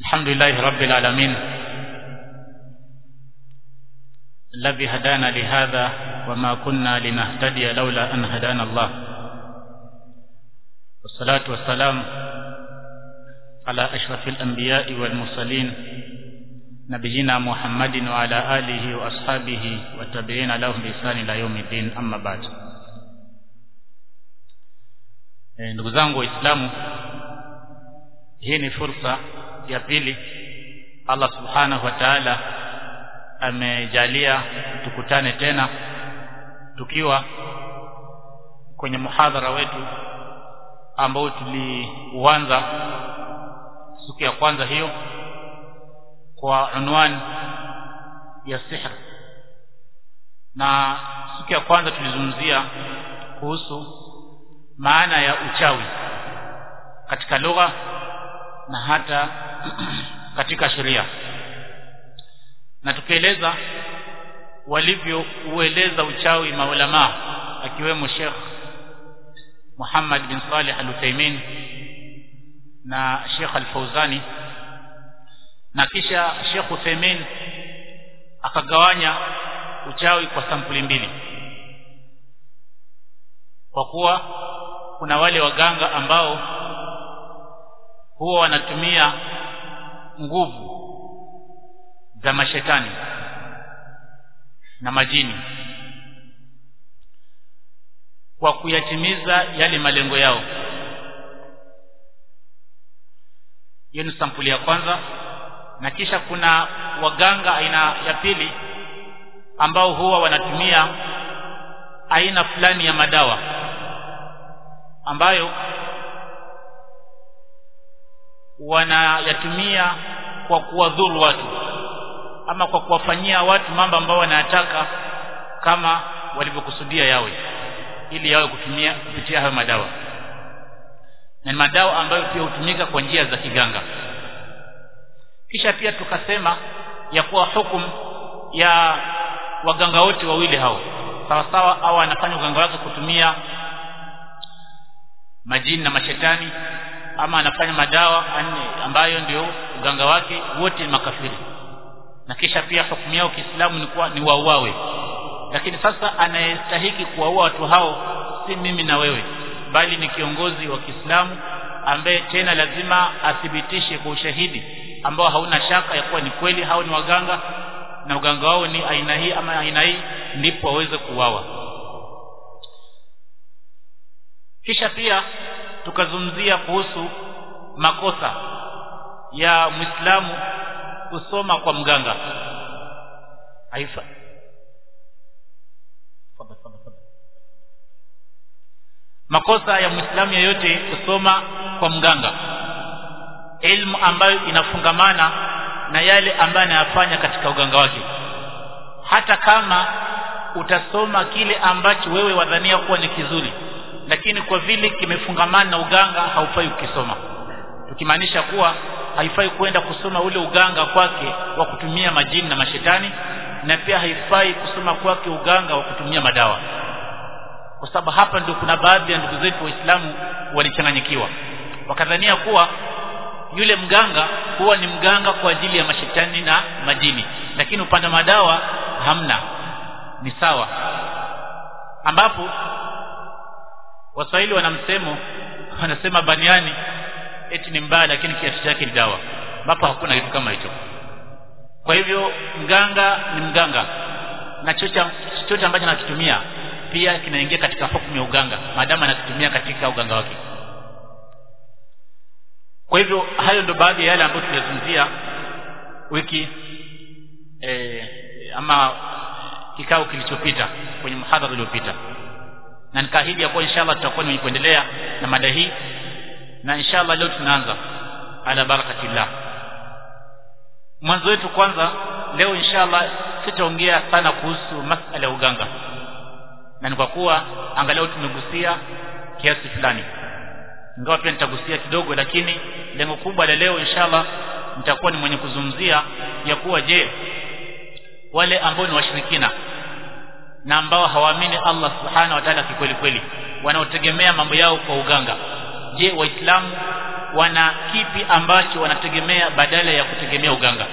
الحمد لله رب العالمين الذي هدانا لهذا وما كنا لنهتدي لولا أن هدانا الله والصلاة والسلام على أشرف الأنبياء والمرسلين نبينا محمد وعلى آله وأصحابه والتابعين لهم بإحسان إلى يوم الدين أما بعد ndugu zangu waislamu hii ni fursa ya pili Allah subhanahu wa ta'ala amejalia tukutane tena tukiwa kwenye muhadhara wetu ambao tuliuanza siku ya kwanza hiyo kwa unwani ya sihr na siku ya kwanza tulizungumzia kuhusu maana ya uchawi katika lugha na hata katika sheria na tukieleza walivyoueleza uchawi maulama akiwemo Sheikh Muhammad bin Salih Al-Uthaymeen na Sheikh Al-Fauzani na kisha Sheikh Uthaymeen akagawanya uchawi kwa sampuli mbili kwa kuwa kuna wale waganga ambao huwa wanatumia nguvu za mashetani na majini kwa kuyatimiza yale malengo yao hiyo ni sampuli ya kwanza na kisha kuna waganga aina ya pili ambao huwa wanatumia aina fulani ya madawa ambayo wanayatumia kwa kuwadhuru watu ama kwa kuwafanyia watu mambo ambayo wanayataka kama walivyokusudia yawe ili yawe kutumia kupitia hayo madawa na madawa ambayo pia hutumika kwa njia za kiganga kisha pia tukasema ya kuwa hukumu ya waganga wote wawili hao sawa sawa au anafanya uganga wake kutumia majini na mashetani ama anafanya madawa ambayo ndio uganga wake wote ni makafiri na kisha pia hukumu yao Kiislamu ni kuwa ni wauawe lakini sasa anayestahiki kuwaua watu hao si mimi na wewe bali ni kiongozi wa Kiislamu ambaye tena lazima athibitishe kwa ushahidi ambao hauna shaka ya kuwa ni kweli hao ni waganga na uganga wao ni aina hii ama aina hii ndipo waweze kuuawa kisha pia tukazungumzia kuhusu makosa ya Muislamu kusoma kwa mganga haifa makosa ya Muislamu yeyote kusoma kwa mganga elimu ambayo inafungamana na yale ambayo anayafanya katika uganga wake hata kama utasoma kile ambacho wewe wadhania kuwa ni kizuri lakini kwa vile kimefungamana na uganga haufai ukisoma tukimaanisha kuwa haifai kwenda kusoma ule uganga kwake wa kutumia majini na mashetani na pia haifai kusoma kwake uganga wa kutumia madawa kwa sababu hapa ndio kuna baadhi ya ndugu zetu waislamu walichanganyikiwa wakadhania kuwa yule mganga huwa ni mganga kwa ajili ya mashetani na majini lakini upande wa madawa hamna ni sawa ambapo waswahili wana msemo wanasema baniani eti ni mbaya lakini kiasi chake ni dawa ambapo hakuna kitu kama hicho kwa hivyo mganga ni mganga na chochote ambacho anakitumia pia kinaingia katika hukumu ya uganga maadamu anakitumia katika uganga wake kwa hivyo hayo ndo baadhi ya yale ambayo tulizungumzia wiki e, ama kikao kilichopita kwenye mhadhara uliopita na nikaahidi ya kuwa inshallah tutakuwa ni kuendelea na mada hii na inshallah leo tunaanza ala barakatillah mwanzo wetu kwanza leo inshallah sitaongea sana kuhusu masala ya uganga na ni kwa kuwa angalau tumegusia kiasi fulani ingawa pia nitagusia kidogo lakini lengo kubwa la leo inshallah nitakuwa ni mwenye kuzungumzia ya kuwa je wale ambao ni washirikina na ambao hawaamini Allah subhanahu wa ta'ala kikweli kweli wanaotegemea mambo yao kwa uganga je waislamu wana kipi ambacho wanategemea badala ya kutegemea uganga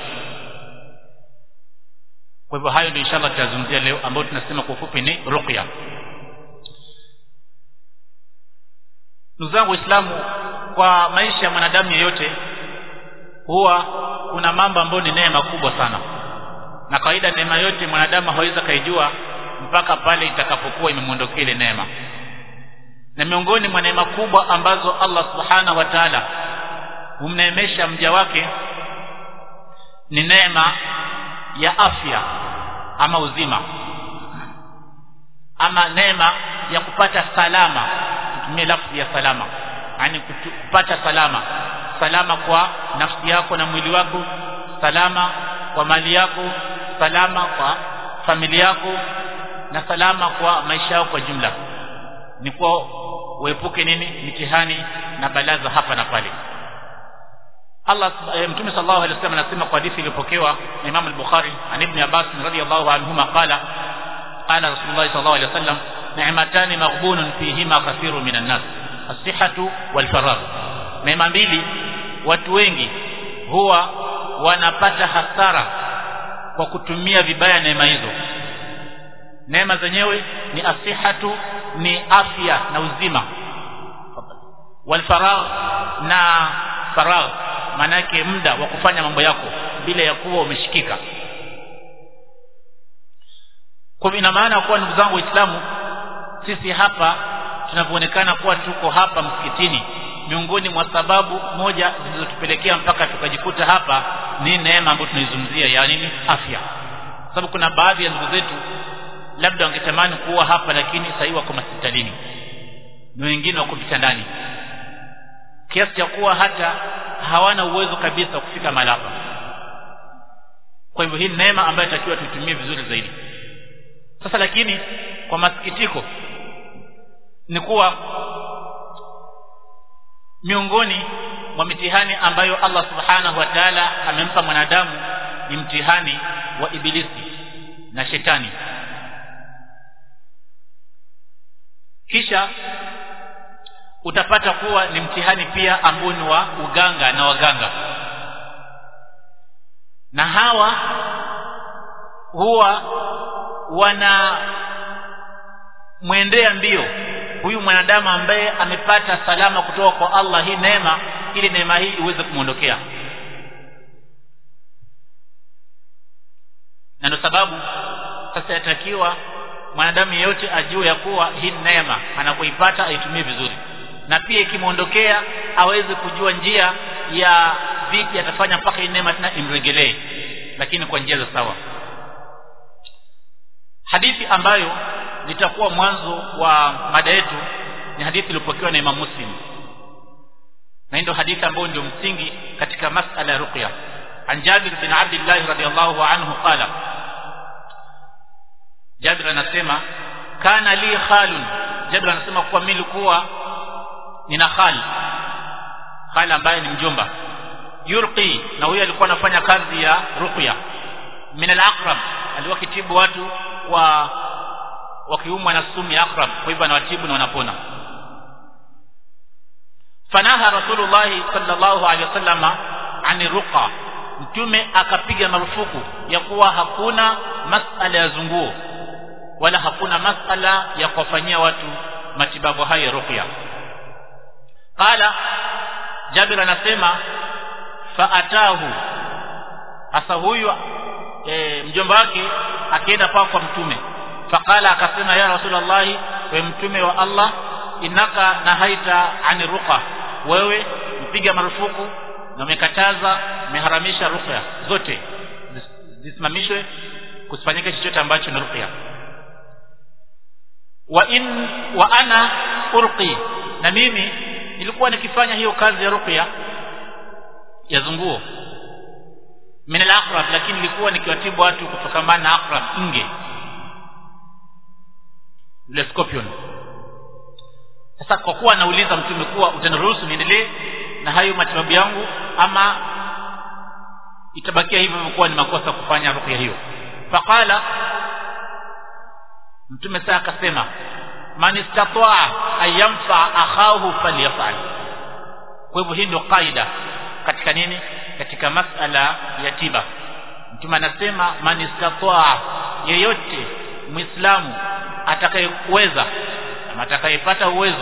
kwa hivyo hayo ndio inshallah tutazungumzia leo ambayo tunasema kwa ufupi ni ruqya ndugu zangu waislamu kwa maisha ya mwanadamu yeyote huwa kuna mambo ambayo ni neema kubwa sana na kawaida neema yote mwanadamu hawezi kaijua mpaka pale itakapokuwa imemwondokea ile neema na miongoni mwa neema kubwa ambazo Allah subhanahu wa ta'ala humneemesha mja wake ni neema ya afya ama uzima ama neema ya kupata salama tutumie lafzi ya salama yani kupata salama salama kwa nafsi yako na mwili wako salama kwa mali yako salama kwa familia yako na salama kwa maisha yako kwa jumla ni kwa uepuke nini mitihani na balaa za hapa na pale Allah e, Mtume sallallahu alaihi wasallam anasema kwa hadithi iliyopokewa na Imam al-Bukhari an Ibn Abbas radhiyallahu anhuma qala qala Rasulullah sallallahu alaihi wasallam ni'matani maghbunun fihima kathirun minan nas as-sihhatu wal faragh neema mbili watu wengi huwa wanapata hasara kwa kutumia vibaya neema hizo neema zenyewe ni asihatu ni afya na uzima wal faragh na faragh manake muda wa kufanya mambo yako bila ya kuwa umeshikika kwa ina maana kuwa ndugu zangu waislamu sisi hapa tunavyoonekana kuwa tuko hapa msikitini miongoni mwa sababu moja zilizotupelekea mpaka tukajikuta hapa ni neema ambayo tunaizungumzia ya nini afya sababu kuna baadhi ya ndugu zetu labda wangetamani kuwa hapa lakini sasa wako hospitalini na wengine wako vitandani kiasi cha kuwa hata hawana uwezo kabisa wa kufika mahali hapa kwa hivyo hii neema ambayo inatakiwa tuitumie vizuri zaidi sasa lakini kwa masikitiko ni kuwa miongoni mwa mitihani ambayo Allah subhanahu wa ta'ala amempa mwanadamu ni mtihani wa ibilisi na shetani kisha utapata kuwa ni mtihani pia ambao ni wa uganga na waganga na hawa huwa wana mwendea mbio huyu mwanadamu ambaye amepata salama kutoka kwa Allah hii neema ili neema hii iweze kumwondokea na ndio sababu sasa yatakiwa mwanadamu yeyote ajue ya kuwa hii neema anapoipata aitumie vizuri na pia ikimwondokea aweze kujua njia ya vipi atafanya mpaka hii neema tena imregelee lakini kwa njia za sawa hadithi ambayo litakuwa mwanzo wa mada yetu ni hadithi iliyopokewa na Imam Muslim na ndio hadithi ambayo ndio msingi katika masala ya ruqya an Jabir bin Abdullah radhiyallahu anhu qala Jabir anasema kana li khalun Jabir anasema kuwa mimi nilikuwa nina khal khal ambaye ni mjomba yurqi na huyo alikuwa anafanya kazi ya ruqya min al-aqrab alikuwa kitibu watu wa wakiumwa na sumu ya aqrab kwa hivyo anawatibu na wanapona fanaha rasulullah sallallahu alaihi wasallam ani ruqa mtume akapiga marufuku ya kuwa hakuna masala ya zunguo wala hakuna masala ya kuwafanyia watu matibabu haya ya ruqya qala jabir anasema faatahu hasa huyu e, mjomba wake akienda paa kwa mtume faqala akasema ya rasulullah we mtume wa Allah inaka nahaita ani ruqa wewe mpiga marufuku na umekataza umeharamisha ruqya zote zisimamishwe kusifanyike chochote ambacho ni ruqya wa in wa ana urqi na mimi nilikuwa nikifanya hiyo kazi ya ruqya ya zunguo min al-aqrab lakini nilikuwa nikiwatibu watu kutokamana na aqrab nge yule scorpion sasa kwa kuwa anauliza mtume kuwa utaniruhusu niendelee na hayo matibabu yangu ama itabakia hivyo kuwa ni makosa kufanya ruqya hiyo faqala mtume sasa akasema man istataa ayamfa akhahu falyafal kwa hivyo hii ndio kaida katika nini katika masala ya tiba mtume anasema man istataa yeyote muislamu atakayeweza ama atakayepata uwezo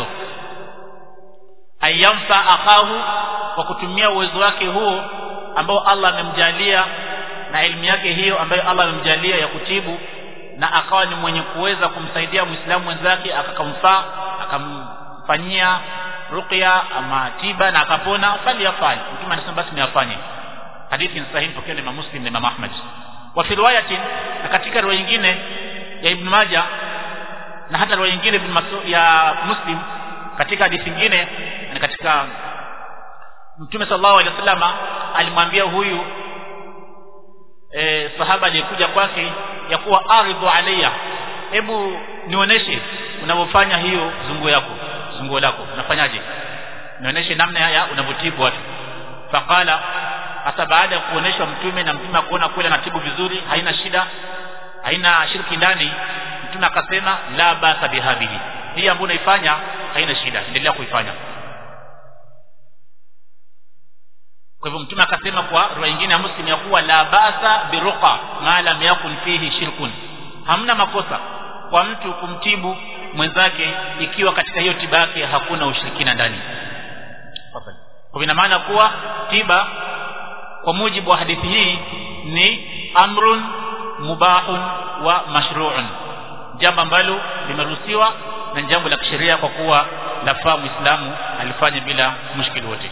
ayamfa akahu kwa kutumia uwezo wake huo ambao Allah amemjalia na elimu yake hiyo ambayo Allah amemjalia ya kutibu na akawa ni mwenye kuweza kumsaidia muislamu mwenzake akakamfaa akamfanyia ruqya ama tiba na akapona fali yafanye mtume anasema basi niafanye hadithi ni sahihi pokea na Imam Muslim na Imam Ahmad wa fi riwayatin na katika riwaya nyingine ya Ibn Majah na hata riwaya nyingine Ibn Mas'ud ya Muslim katika hadithi nyingine na katika Mtume sallallahu alaihi wasallam alimwambia huyu e, sahaba aliyekuja kwake ya kuwa aridhu alayya hebu nionyeshe unavyofanya hiyo zunguo yako zunguo lako unafanyaje nionyeshe namna ya unavyotibu watu faqala hata baada ya kuoneshwa mtume na mtume akuona kweli anatibu vizuri haina shida haina shirki ndani mtume akasema la basa bihabihi hii ambayo unaifanya haina shida endelea kuifanya kwa hivyo mtume akasema kwa riwaya nyingine ya muslim ya kuwa la basa biruqa ma lam yakun fihi shirkun hamna makosa kwa mtu kumtibu mwenzake ikiwa katika hiyo tiba yake hakuna ushirikina ndani kwa ina maana kuwa tiba kwa mujibu wa hadithi hii ni amrun mubahun wa mashru'un jambo ambalo limeruhusiwa na jambo la kisheria kwa kuwa lafaa muislamu alifanye bila mushkili wote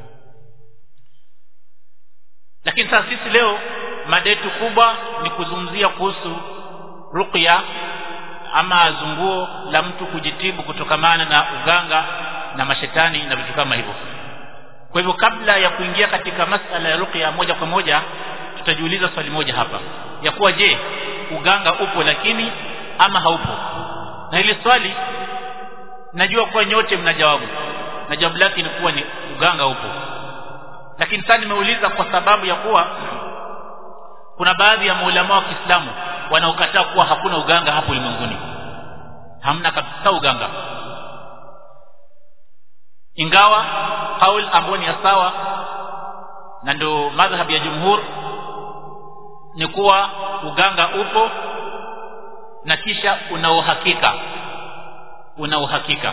lakini sasa sisi leo mada yetu kubwa ni kuzungumzia kuhusu ruqya ama zunguo la mtu kujitibu kutokamana na uganga na mashetani na vitu kama hivyo kwa hivyo kabla ya kuingia katika masala ya ruqya moja kwa moja tutajiuliza swali moja hapa ya kuwa je uganga upo lakini ama haupo na hili swali najua kuwa nyote mna jawabu na jawabu lake ni kuwa ni uganga upo lakini sasa nimeuliza kwa sababu ya kuwa kuna baadhi ya maulama wa Kiislamu wanaokataa kuwa hakuna uganga hapo ulimwenguni hamna kabisa uganga ingawa kaul ambayo ni ya sawa na ndio madhhabi ya jumhur ni kuwa uganga upo na kisha una uhakika una uhakika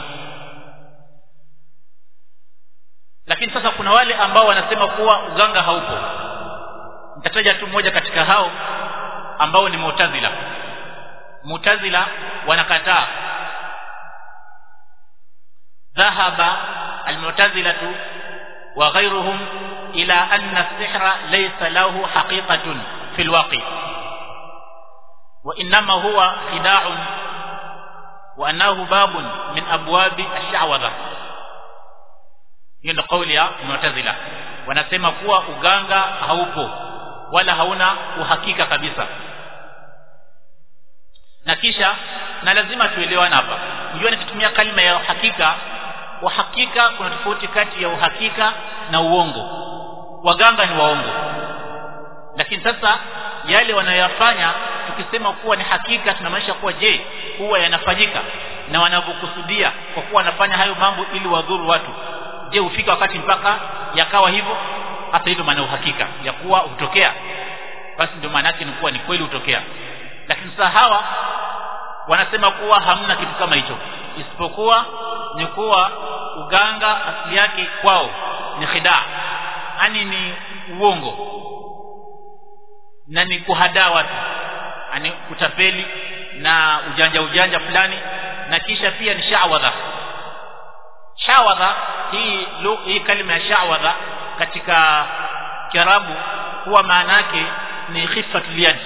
lakini sasa kuna wale ambao wanasema kuwa uganga haupo nitataja tu mmoja katika hao ambao ni Mu'tazila Mu'tazila wanakataa dhahaba al-Mu'tazilatu wa ghayruhum ila anna as-sihra laysa lahu haqiqatun fi al-waqi wa inma huwa khida'un wa annahu babun min abwabi ash-sha'wadha hiyo ndio kauli ya Mu'tazila wanasema kuwa uganga haupo wala hauna uhakika kabisa na kisha na lazima tuelewane hapa unajua nikitumia kalima ya uhakika uhakika kuna tofauti kati ya uhakika na uongo waganga ni waongo lakini sasa yale wanayoyafanya tukisema kuwa ni hakika tunamaanisha kuwa je huwa yanafanyika na wanavyokusudia kwa kuwa wanafanya hayo mambo ili wadhuru watu je hufika wakati mpaka yakawa hivyo hasa hivyo maana uhakika ya kuwa hutokea basi ndio maana yake ni kuwa ni kweli hutokea lakini sasa hawa wanasema kuwa hamna kitu kama hicho isipokuwa ni kuwa uganga asili yake kwao ni khidaa yani ni uongo na ni kuhadaa watu yani kutapeli na ujanja ujanja fulani na kisha pia ni shawadha shawadha hii hii kalima ya shawadha katika kiarabu huwa maana yake ni khifatul yad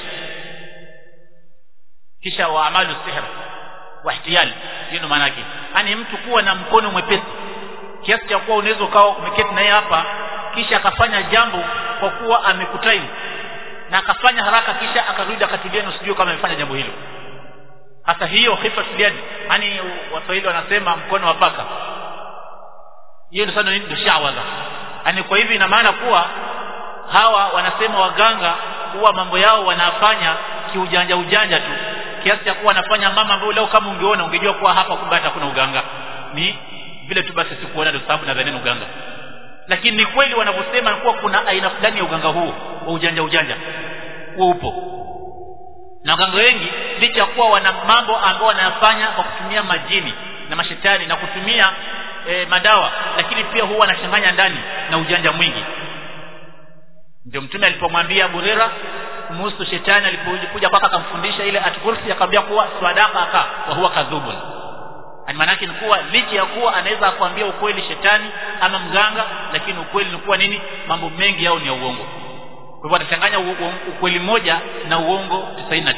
kisha wa amalu sihr wa ihtiyal hiyo maana yake yani mtu kuwa na mkono mwepesi kiasi cha kuwa unaweza ukawa umeketi naye hapa kisha akafanya jambo kwa kuwa amekutaimu na akafanya haraka kisha akarudi akatulia na usijue kama amefanya jambo hilo hasa hiyo khifatul yad yani waswahili wanasema mkono wa paka hiyo ndio sana ndio shawadha yani kwa hivi ina maana kuwa hawa wanasema waganga huwa mambo yao wanafanya kiujanja ujanja tu kiasi cha kuwa wanafanya mama ambayo leo kama ungeona ungejua kuwa hapa kumbe hata kuna uganga ni vile tu basi sikuona ndio sababu nadhani uganga lakini ni kweli wanavyosema kuwa kuna aina fulani ya uganga huo wa ujanja ujanja huo upo na waganga wengi licha ya kuwa wana mambo ambao wanayafanya kwa kutumia majini na mashetani na kutumia e, madawa lakini pia huwa wanachanganya ndani na ujanja mwingi ndio mtume alipomwambia Burera kumuhusu shetani alipokuja kwake akamfundisha ile atkursi akamwambia kuwa swadaka aka wa huwa kadhubun maana yake ni kuwa licha ya kuwa anaweza akwambia ukweli shetani ama mganga lakini ukweli ni kuwa nini mambo mengi yao ni ya uongo kwa hivyo atachanganya ukweli moja na uongo 99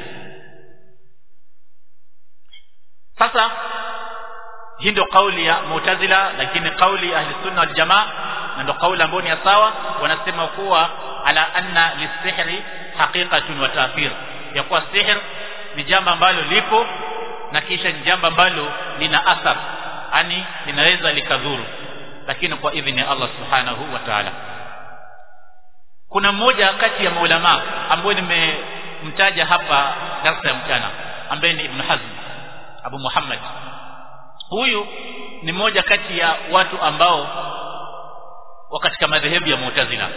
sasa hii ndio kauli ya Mu'tazila lakini kauli ya Ahli Sunna wal Jamaa na ndio kauli ambayo ni sawa wanasema kuwa ala anna lisihri haqiqatun wa ta'thir ya kuwa sihr ni jambo ambalo lipo na kisha ni jambo ambalo lina athar yani linaweza likadhuru lakini kwa idhini ya Allah subhanahu wa ta'ala kuna mmoja kati ya maulama ambaye nimemtaja hapa darasa ya mchana ambaye ni Ibn Hazm Abu Muhammad huyu ni mmoja kati ya watu ambao wa katika madhehebu ya Mu'tazila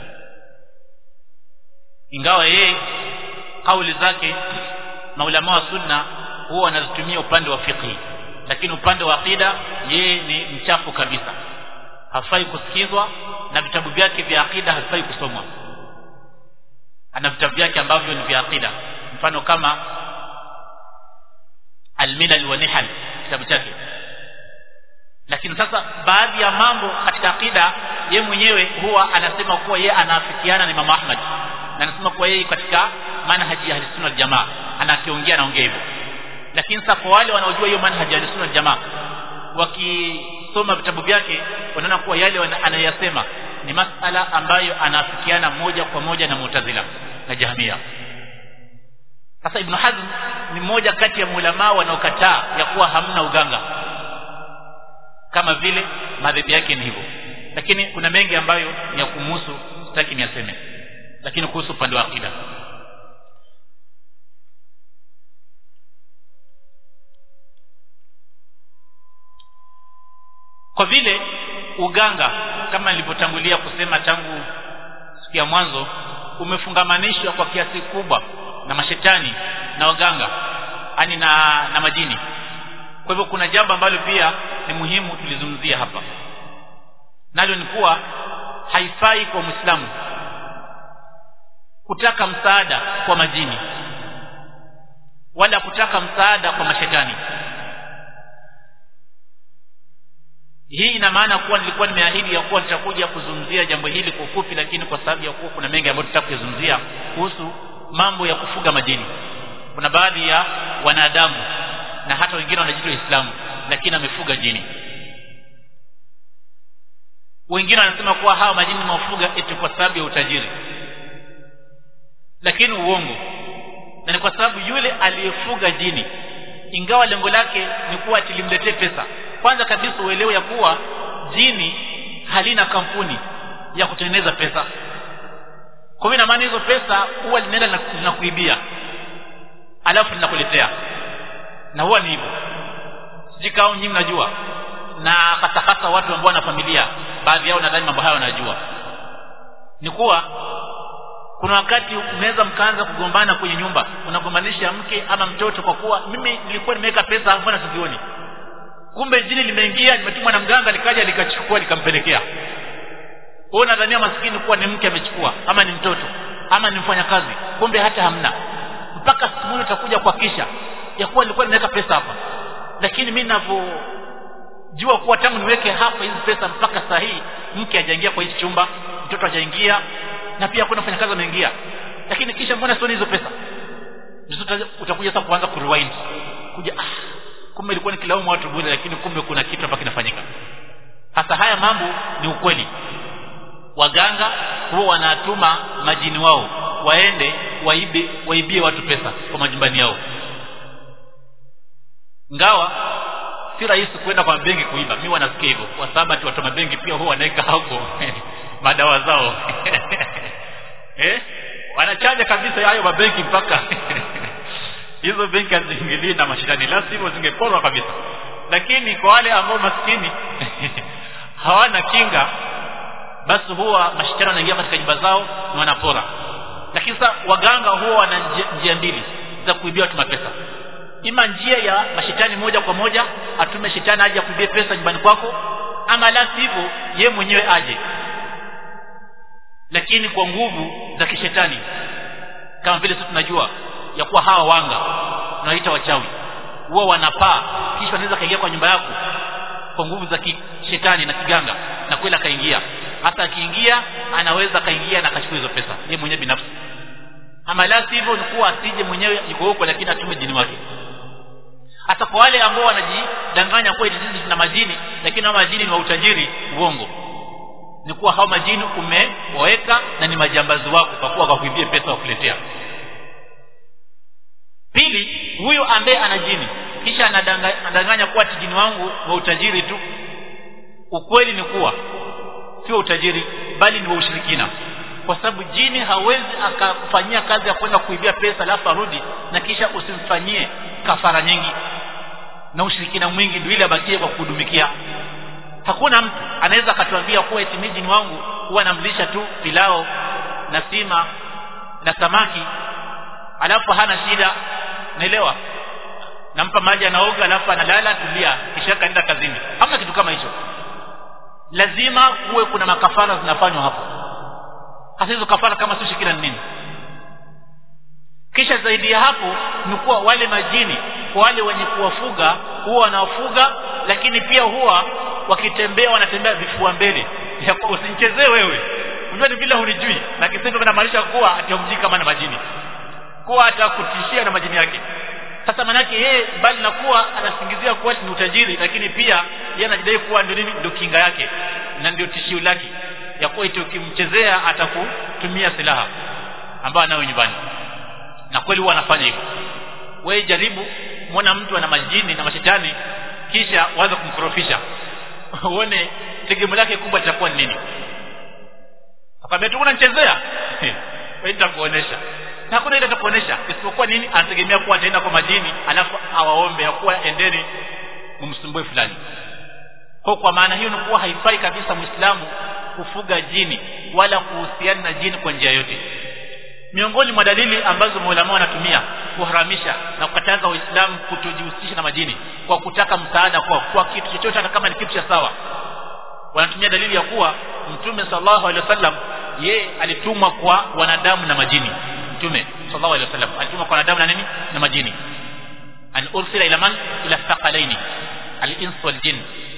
ingawa yeye kauli zake maulama wa sunna huwa wanazitumia upande wa fiqh lakini upande wa aqida yeye ni mchafu kabisa hafai kusikizwa na vitabu vyake vya aqida hafai kusomwa ana vitabu vyake ambavyo ni vya aqida mfano kama al-milal wa nihal kitabu chake lakini sasa baadhi ya mambo katika aqida ye mwenyewe huwa anasema kuwa yeye anaafikiana na Imam Ahmad na anasema kuwa yeye katika manhaji ya Ahlus-Sunnah wal Jamaa anakiongea naongea hivyo lakini sasa kwa wale wanaojua hiyo manhaji ya Ahlus-Sunnah wal Jamaa wakisoma vitabu vyake wanaona kuwa yale anayasema ni masala ambayo anaafikiana moja kwa moja na Mu'tazila na Jahmiya sasa Ibn Hazm ni mmoja kati ya maulama wanaokataa ya kuwa hamna uganga kama vile madhehebu yake ni hivyo lakini kuna mengi ambayo ni ya kumhusu sitaki niaseme lakini kuhusu upande wa akida kwa vile uganga kama nilivyotangulia kusema tangu siku ya mwanzo umefungamanishwa kwa kiasi kubwa na mashetani na waganga ani na na majini kwa hivyo kuna jambo ambalo pia ni muhimu tulizungumzia hapa nalo ni kuwa haifai kwa Muislamu kutaka msaada kwa majini wala kutaka msaada kwa mashetani hii ina maana kuwa nilikuwa nimeahidi ya kuwa nitakuja kuzungumzia jambo hili kwa ufupi lakini kwa sababu ya kuwa kuna mengi ambayo tutakuyazungumzia kuhusu mambo ya kufuga majini kuna baadhi ya wanadamu na hata wengine wanajiita Waislamu lakini amefuga jini wengine wanasema kuwa hawa majini mafuga eti kwa sababu ya utajiri lakini uongo na ni kwa sababu yule aliyefuga jini ingawa lengo lake ni kuwa tilimletee pesa kwanza kabisa uelewe ya kuwa jini halina kampuni ya kutengeneza pesa kwa hiyo ina maana hizo pesa huwa linaenda linakuibia alafu linakuletea na huwa ni hivyo sijikao nyinyi mnajua na hasa hasa watu ambao wana familia baadhi yao nadhani mambo hayo wanajua ni kuwa kuna wakati unaweza mkaanza kugombana kwenye nyumba unagombanisha mke ama mtoto kwa kuwa mimi nilikuwa nimeweka pesa mbona sizioni kumbe jini limeingia limetumwa na mganga likaja likachukua likampelekea wewe unadhania maskini kuwa ni mke amechukua ama ni mtoto ama ni mfanyakazi kumbe hata hamna mpaka siku moja utakuja kuhakisha ya kuwa nilikuwa nimeweka pesa hapa lakini mimi ninavyojua kuwa tangu niweke hapa hizi pesa mpaka saa hii mke hajaingia kwa hichi chumba mtoto hajaingia na pia hakuna mfanyakazi ameingia lakini kisha mbona sioni hizo pesa utakuja sasa kuanza kurewind kuja ah kumbe ilikuwa nikilaumu watu bure lakini kumbe kuna kitu hapa kinafanyika hasa haya mambo ni ukweli waganga huwa wanatuma majini wao waende waibe waibie watu pesa kwa majumbani yao ngawa si rahisi kwenda kwa benki kuiba mimi wanasikia hivyo kwa sababu ati watu wa benki pia huwa wanaweka hapo madawa zao eh wanachanja kabisa hayo mabenki mpaka hizo benki haziingilii na mashindani la sivyo zingeporwa kabisa lakini kwa wale ambao maskini hawana kinga basi huwa mashetani wanaingia katika nyumba zao na wanapora lakini sasa waganga huwa wana njia, njia mbili za kuibia watu mapesa ima njia ya mashetani moja kwa moja atume shetani aje akuibie pesa nyumbani kwako ama la sivyo ye mwenyewe aje lakini kwa nguvu za kishetani kama vile sisi tunajua ya kuwa hawa wanga tunaita wachawi huwa wanapaa kisha wanaweza kaingia kwa nyumba yako kwa nguvu za kishetani na kiganga na kweli akaingia hata akiingia anaweza akaingia na akachukua hizo pesa yeye mwenyewe binafsi ama la sivyo ni kuwa asije mwenyewe yuko huko lakini atume jini wake hata kwa wale ambao wanajidanganya kuwa eti sisi tuna majini lakini hao majini ni wa utajiri uongo ni kuwa hao majini umewaweka na ni majambazi wako kwa kuwa wakakuibia pesa wakuletea pili huyu ambaye ana jini kisha anadanganya, anadanganya kuwa ati jini wangu wa utajiri tu ukweli ni kuwa sio utajiri bali ni wa ushirikina kwa sababu jini hawezi akakufanyia kazi ya kwenda kuibia pesa alafu arudi na kisha usimfanyie kafara nyingi na ushirikina mwingi ndio ile abakie kwa kuhudumikia hakuna mtu anaweza akatuambia kuwa eti mimi jini wangu huwa namlisha tu pilao na sima na samaki alafu hana shida naelewa nampa maji anaoga alafu analala tulia kisha kaenda kazini hamna kitu kama hicho lazima kuwe kuna makafara zinafanywa hapo hasa hizo kafara kama sio shirikina ni nini kisha zaidi ya hapo ni kuwa wale majini kwa wale wenye kuwafuga huwa wanawafuga lakini pia huwa wakitembea wanatembea vifua mbele usinichezee wewe unajua ni vile hunijui na kisendo kinamaanisha kuwa atiamjii kama na majini kuwa atakutishia na majini yake sasa manake yeye bali na kuwa anasingizia kuwa ni utajiri lakini pia yeye anajidai kuwa ndio nini ndio kinga yake na ndio tishio lake ya kuwa eti ukimchezea atakutumia silaha ambayo anayo nyumbani na kweli huwa anafanya hivyo wewe jaribu muona mtu ana majini na mashetani kisha waanze kumkorofisha uone tegemeo lake kubwa litakuwa ni nini akwambia tu unanichezea wewe nitakuonesha na hakuna ile atakuonesha isipokuwa nini anategemea kuwa ataenda kwa majini alafu awaombe ya kuwa endeni mumsumbue fulani kwa kwa maana hiyo ni kuwa haifai kabisa muislamu kufuga jini wala kuhusiana na jini kwa njia yote miongoni mwa dalili ambazo maulama wanatumia kuharamisha na kukataza waislamu kutojihusisha na majini kwa kutaka msaada kwa kwa kitu chochote hata kama ni kitu cha sawa wanatumia dalili ya kuwa mtume sallallahu alaihi wasallam ye alitumwa kwa wanadamu na majini mtume sallallahu alaihi wasallam alitumwa kwa wanadamu na nini na majini an ursila ila man ila thaqalaini al-ins wal jinn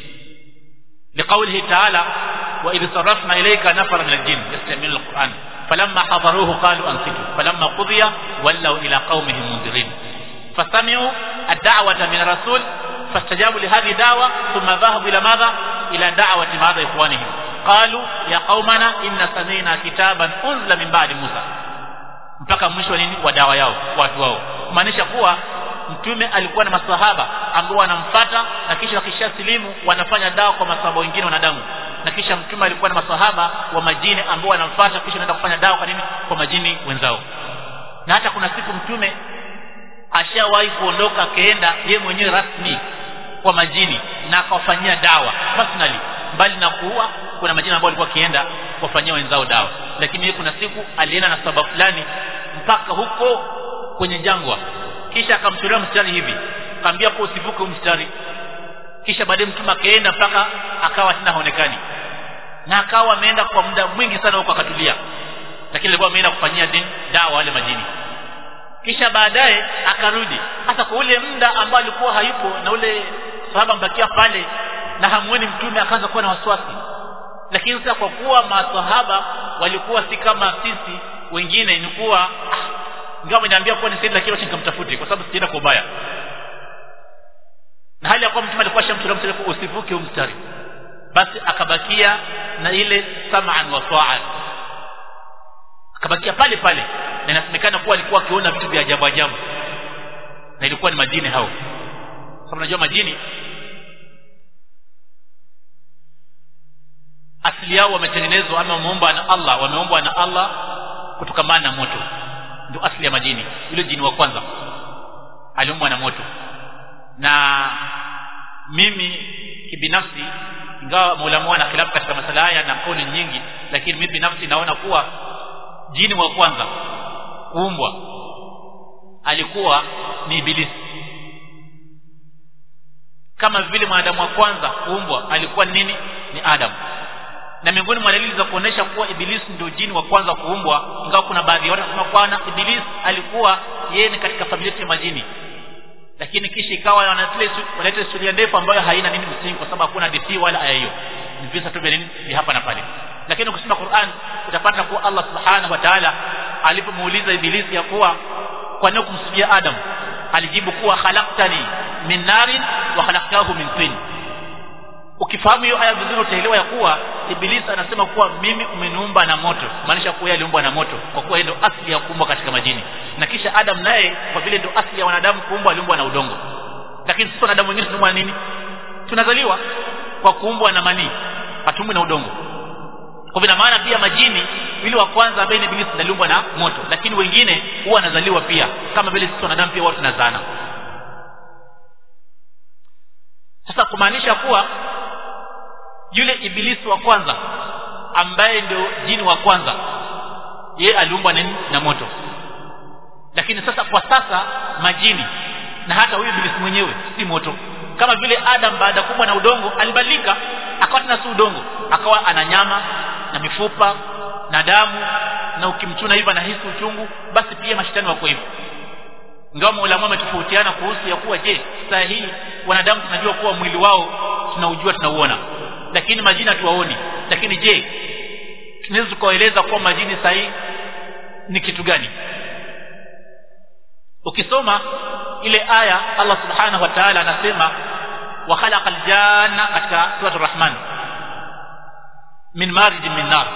لقوله تعالى وإذ صرفنا إليك نفر من الجن يستمعون القرآن فلما حضروه قالوا أنصتوا فلما قضي ولوا إلى قومهم منذرين فسمعوا الدعوة من الرسول فاستجابوا لهذه الدعوة ثم ذهبوا إلى ماذا إلى دعوة ماذا إخوانهم قالوا يا قومنا إن سمعنا كتابا أنزل من بعد موسى mpaka mwisho wa nini wa dawa yao watu wao kumaanisha kuwa mtume alikuwa na masahaba ambao wanamfata na kisha wakishasilimu wanafanya dawa kwa masahaba wengine wanadamu na kisha mtume alikuwa na masahaba wa majini ambao wanamfata kisha anaenda kufanya dawa kwa nini kwa majini wenzao na hata kuna siku mtume ashawahi kuondoka akaenda ye mwenyewe rasmi kwa majini na akawafanyia dawa personally mbali na kuua kuna majini ambao walikuwa akienda kuwafanyia wenzao dawa lakini yeye kuna siku alienda na sababu fulani mpaka huko kwenye jangwa kisha akamtolea mstari hivi akamwambia kwa usivuke mstari kisha baadaye mtume akaenda mpaka akawa tena haonekani na akawa ameenda kwa muda mwingi sana huko akatulia lakini alikuwa ameenda kufanyia dini dawa wale majini kisha baadaye akarudi hasa kwa ule muda ambao alikuwa hayupo na ule sahaba mbakia pale na hamuoni mtume akaanza kuwa na wasiwasi lakini sasa kwa kuwa masahaba walikuwa si kama sisi wengine ni kuwa ah, ingawa ameniambia kuwa ni saidi lakini wacha nikamtafute kwa sababu sijaenda kwa ubaya na hali ya kuwa mtume alikuwa shamtolea mstari usivuke huu mstari basi akabakia na ile sam'an wa ta'an akabakia pale pale na inasemekana kuwa alikuwa akiona vitu vya ajabu ajabu na ilikuwa ni majini hao sababu unajua majini asili yao wametengenezwa ama wameumbwa na Allah wameumbwa na Allah kutokamana na moto ndio asili ya majini yule jini wa kwanza aliumbwa na moto na mimi kibinafsi ingawa maulama wana khilafu katika masala haya na kauli nyingi lakini mimi binafsi naona kuwa jini wa kwanza kuumbwa alikuwa ni ibilisi kama vile mwanadamu wa kwanza kuumbwa alikuwa nini ni Adam na miongoni mwa dalili za kuonesha kuwa ibilisi ndio jini wa kwanza kuumbwa ingawa kuna baadhi ya watu wanasema kwana ibilisi alikuwa yeye ni katika familia ya majini lakini kisha ikawa wanaleta historia ndefu ambayo haina nini msingi kwa sababu hakuna hadithi wala aya hiyo ni visa tu vya nini vya hapa na pale lakini ukisoma Qur'an utapata kuwa Allah subhanahu wa ta'ala alipomuuliza ibilisi ya kuwa kwa nini kumsujudia Adam alijibu kuwa khalaqtani min narin wa khalaqtahu min tin ukifahamu hiyo aya vizuri utaelewa ya kuwa ibilisi anasema kuwa mimi umeniumba na moto maanisha kuwa yeye aliumbwa na moto kwa kuwa ndio asili ya kuumbwa katika majini na kisha Adam naye kwa vile ndio asili ya wanadamu kuumbwa aliumbwa na udongo lakini sisi wanadamu wengine tunaumbwa na nini tunazaliwa kwa kuumbwa na manii hatumbwi na udongo kwa vile maana pia majini yule wa kwanza ambaye ni ibilisi aliumbwa na moto lakini wengine huwa wanazaliwa pia kama vile sisi wanadamu pia watu tunazana sasa kumaanisha kuwa yule ibilisi wa kwanza ambaye ndio jini wa kwanza ye aliumbwa na, na moto lakini sasa kwa sasa majini na hata huyu ibilisi mwenyewe si moto kama vile Adam baada ya kumbwa na udongo alibadilika akawa tena si udongo akawa ana nyama na mifupa na damu na ukimchuna hivyo anahisi uchungu basi pia mashetani wako hivyo ingawa maulama wametofautiana kuhusu ya kuwa je saa hii wanadamu tunajua kuwa mwili wao tunaujua tunauona lakini majini hatuwaoni lakini je tunaweza tukaeleza kuwa majini saa hii ni kitu gani ukisoma ile aya Allah subhanahu wa ta'ala anasema wa khalaqa aljanna katika sura ar-rahman min marij min nar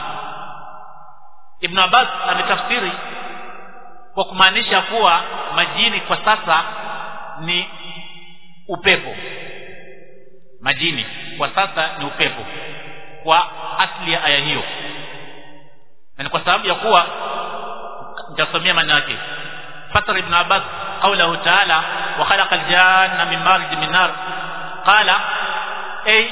Ibn Abbas ametafsiri kwa kumaanisha kuwa majini kwa sasa ni upepo majini kwa sasa ni upepo kwa asli ya aya hiyo na ni kwa sababu ya kuwa nitasomea maana yake fasara ibn abbas qawluhu ta'ala wa khalaqa al-janna min marij min nar qala ay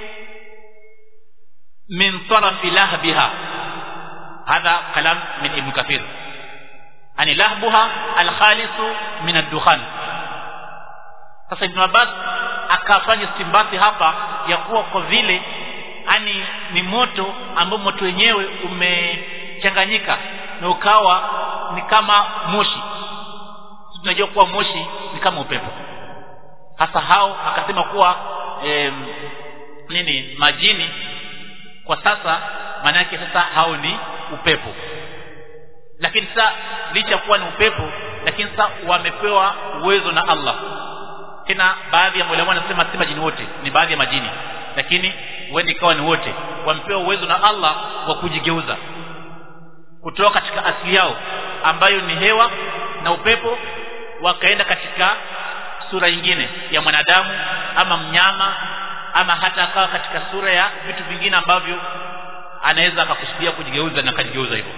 min taraf lahbiha هذا كلام من ابن كثير ani lahbuha alkhalisu min ad-dukhan sasa ibn abbas akafanya stimbati hapa ya kuwa kwa vile ani ni moto ambao moto wenyewe umechanganyika na ukawa ni kama moshi tunajua kuwa moshi ni kama upepo hasa hao akasema kuwa em, nini majini kwa sasa maana yake sasa hao ni upepo lakini sasa licha kuwa ni upepo lakini sasa wamepewa uwezo na Allah tena baadhi ya maulama wanasema si majini wote ni baadhi ya majini lakini huenda ikawa ni wote wamepewa uwezo na Allah wa kujigeuza kutoka katika asili yao ambayo ni hewa na upepo wakaenda katika sura nyingine ya mwanadamu ama mnyama ama hata akawa katika sura ya vitu vingine ambavyo anaweza akakusudia kujigeuza na akajigeuza hivyo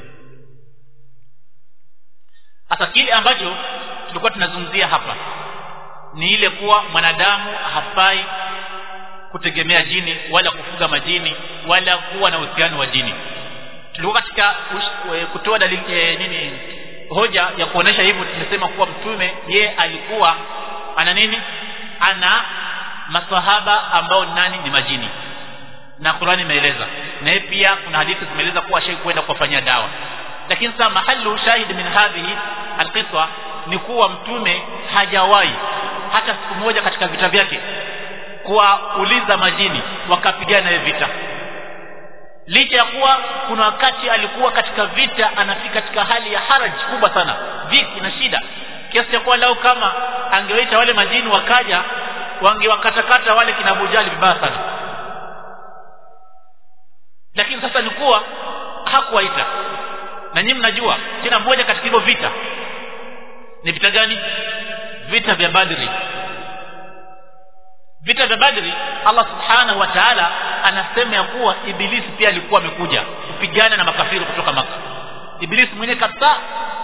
sasa kile ambacho tulikuwa tunazungumzia hapa ni ile kuwa mwanadamu hafai kutegemea jini wala kufuga majini wala kuwa na uhusiano wa jini tulikuwa katika ush, kutoa dalili e, nini hoja ya kuonesha hivyo tumesema kuwa mtume ye alikuwa ana nini ana masahaba ambao nani ni majini na Qur'ani imeeleza na yeye pia kuna hadithi zimeeleza kuwa shay kwenda kuwafanyia dawa lakini sasa mahallu shahid min hadhihi alqiswa ni kuwa mtume hajawahi hata siku moja katika vita vyake kuwauliza majini wakapigana naye vita licha ya kuwa kuna wakati alikuwa katika vita anafika katika hali ya haraj kubwa sana dhiki na shida kiasi cha kuwa lau kama angewaita wale majini wakaja wangewakatakata wale kina Bujali vibaya sana lakini sasa ni kuwa hakuwaita na nyinyi mnajua tena moja katika hivyo vita ni vita gani vita vya Badri vita vya Badri Allah subhanahu wa ta'ala anasema ya kuwa ibilisi pia alikuwa amekuja kupigana na makafiri kutoka maka ibilisi mwenyewe kabisa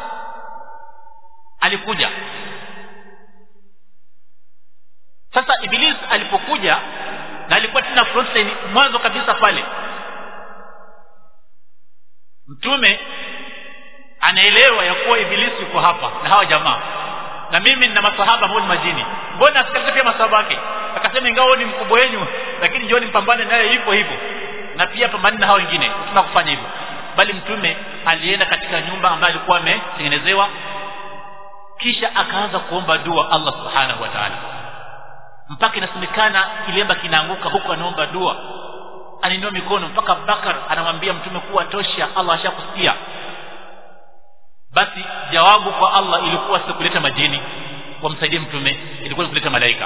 alikuja sasa ibilisi alipokuja na alikuwa tena frontline mwanzo kabisa pale mtume anaelewa ya kuwa ibilisi yuko hapa na hawa jamaa na mimi nina masahaba ambao ni majini mbona asikalize pia masahaba wake akasema ingawa ni mkubwa wenu lakini njooni mpambane naye hivyo hivyo na pia pambane na hao wengine tuna kufanya hivyo bali mtume alienda katika nyumba ambayo alikuwa ametengenezewa kisha akaanza kuomba dua Allah subhanahu wa ta'ala mpaka inasemekana kilemba kinaanguka huku anaomba dua anainua mikono mpaka Bakar anamwambia mtume kuwa tosha Allah ashakusikia basi jawabu kwa Allah ilikuwa si kuleta majini wamsaidie mtume ilikuwa ni kuleta malaika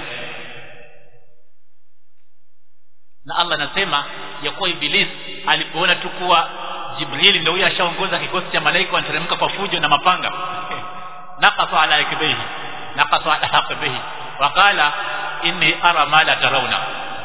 na Allah anasema ya kuwa Iblis alipoona tu kuwa Jibril ndio huyo ashaongoza kikosi cha malaika wanateremka kwa fujo na mapanga naqasa ala yakbihi naqasa ala yakbihi waqala inni ara ma la tarawna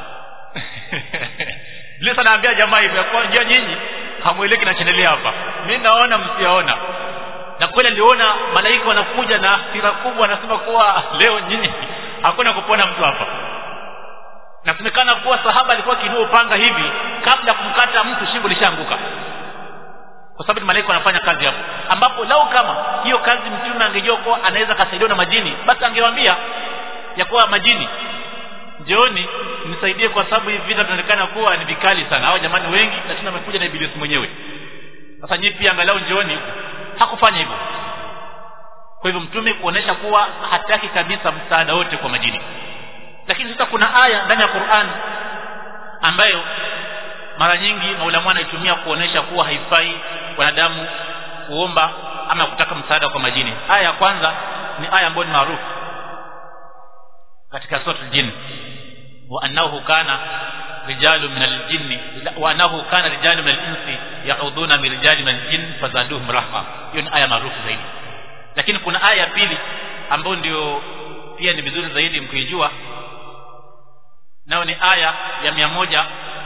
Iblis anaambia jamaa hivyo kwa njia nyinyi hamueleki kinachoendelea hapa mimi naona msiaona na kweli aliona malaika wanakuja na hasira kubwa anasema kuwa leo nyinyi hakuna kupona mtu hapa nasemekana kuwa sahaba alikuwa kinua upanga hivi kabla kumkata mtu shingo lishaanguka kwa sababu malaika wanafanya kazi hapo ambapo lau kama hiyo kazi mtume angejua kuwa anaweza kasaidiwa na majini basi angewaambia ya kuwa majini njooni nisaidie kwa sababu hivi vita vinaonekana kuwa ni vikali sana hao jamani wengi lakini wamekuja na ibilisi mwenyewe sasa nyinyi pia angalau njooni hakufanya hivyo kwa hivyo mtume kuonesha kuwa hataki kabisa msaada wote kwa majini lakini sasa kuna aya ndani ya Qur'an ambayo mara nyingi maulama wanaitumia kuonesha kuwa haifai wanadamu kuomba ama kutaka msaada kwa majini aya ya kwanza ni aya ambayo ni maarufu katika sura al-jinn wa annahu kana rijalu min al-jinni wa annahu kana rijalu min al-insi ya'uduna min rijali min al-jinn fazaduhum rahqa hiyo ni aya maarufu zaidi lakini kuna aya ya pili ambayo ndio pia ni vizuri zaidi mkijua nao ni aya ya mia moja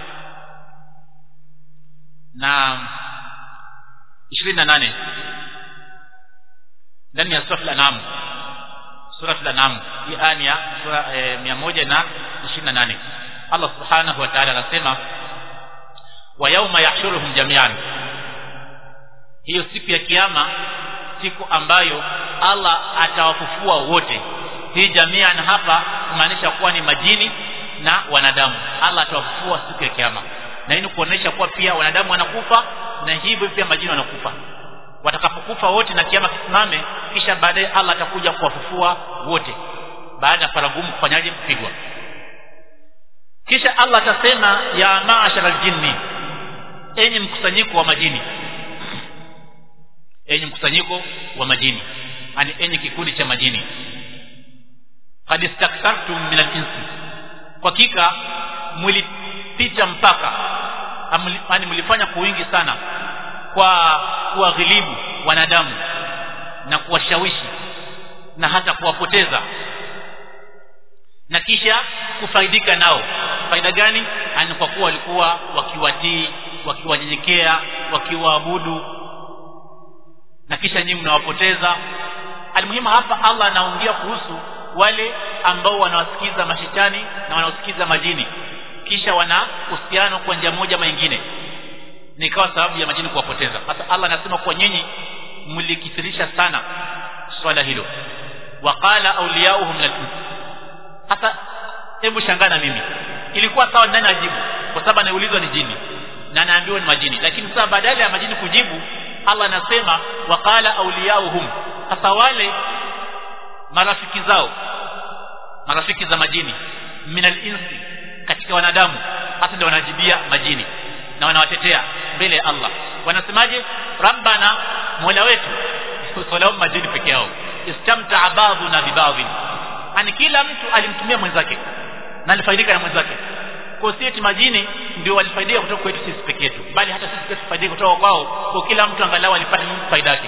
na ishirini na nane ndani ya sura al-anam sura al-anam hii aya ya sura e, mia moja na ishirini na nane Allah subhanahu wa ta'ala anasema wa yauma yahshuruhum jami'an hiyo siku ya kiyama siku ambayo Allah atawafufua wote hii jami'an hapa kumaanisha kuwa ni majini na wanadamu Allah atawafufua siku ya kiyama na hii ni kuonesha kuwa pia wanadamu wanakufa na hivyo pia majini wanakufa watakapokufa wote na kiama kisimame kisha baadaye Allah atakuja kuwafufua wote baada ya faragumu kufanyaje kupigwa kisha Allah atasema ya maashara aljinni enyi mkusanyiko wa majini enyi mkusanyiko wa majini yani enyi kikundi cha majini qad istakthartum min al-insi kwa hakika mlipita mpaka yani mlifanya kwa wingi sana kwa kuwaghilibu wanadamu na kuwashawishi na hata kuwapoteza na kisha kufaidika nao faida gani ani kwa kuwa walikuwa wakiwatii wakiwanyenyekea wakiwaabudu na kisha nyinyi mnawapoteza almuhimu hapa Allah anaongea kuhusu wale ambao wanawasikiza mashetani na wanaosikiza majini kisha wana uhusiano kwa njia moja ama nyingine nikawa sababu ya majini kuwapoteza hata Allah anasema kwa nyinyi mlikithirisha sana swala hilo waqala awliyauhum min hata hebu shangana mimi ilikuwa sawa nani ajibu kwa sababu anaulizwa ni jini na anaambiwa ni majini lakini sasa badala ya majini kujibu Allah anasema waqala awliyauhum hasa wale marafiki zao marafiki za majini minal insi katika wanadamu hasa ndio wanajibia majini na wanawatetea mbele ya Allah wanasemaje rabbana mola wetu usalama majini peke yao istamtaa ba'duna bibadhin ani kila mtu alimtumia mwenzake na alifaidika na mwenzake kwa si eti majini ndio walifaidika kutoka kwetu sisi peke yetu bali hata sisi pia tufaidika kutoka kwao kwa kila mtu angalau alipata faida yake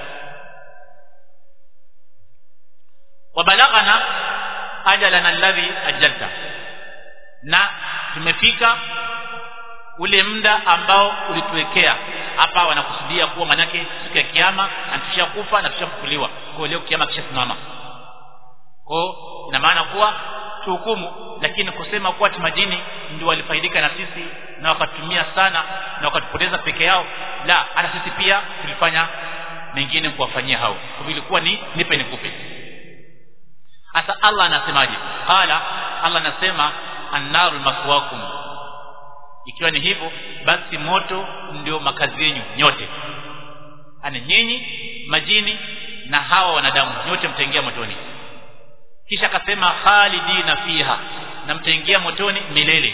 wabalaghana ajalana alladhi ajalta na tumefika ule muda ambao ulituwekea hapa wanakusudia kuwa manake siku ya kiyama na tushakufa na tushafufuliwa kwa leo kiyama kishasimama kwa ina maana kuwa tuhukumu lakini kusema kuwa majini ndio walifaidika na sisi na wakatumia sana na wakatupoteza peke yao la hata sisi pia tulifanya mengine kuwafanyia hao kwa vilikuwa ni nipe nikupe hasa Allah anasemaje qala Allah anasema annaru maswakum ikiwa ni hivyo basi moto ndio makazi yenu nyote ani nyinyi majini na hawa wanadamu nyote mtaingia motoni kisha akasema khalidina fiha na mtaingia motoni milele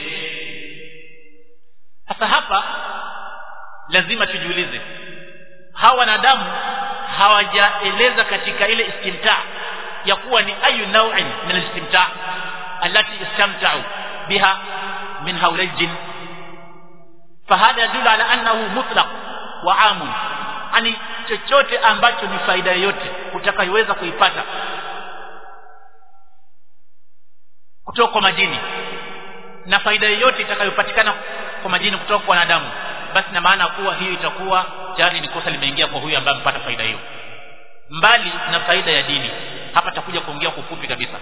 sasa hapa lazima tujiulize hawa wanadamu hawajaeleza katika ile istimta ya kuwa ni ayu naw'in min al-istimta allati istamta'u biha min hawla al-jinn fahada yadullu ala annahu mutlaq wa amun ani chochote ambacho ni faida yoyote utakayoweza kuipata kutoka kwa majini na faida yoyote itakayopatikana kwa majini kutoka kwa wanadamu basi na maana kuwa hiyo itakuwa tayari ni kosa limeingia kwa huyu ambaye amepata faida hiyo mbali na faida ya dini hapa takuja kuongea kwa ufupi kabisa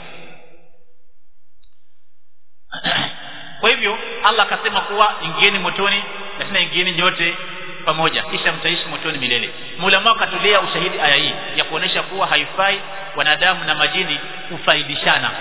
kwa hivyo Allah akasema kuwa ingieni motoni na tena ingieni nyote pamoja kisha mtaishi motoni milele Maulama akatolea ushahidi aya hii ya kuonesha kuwa haifai wanadamu na majini kufaidishana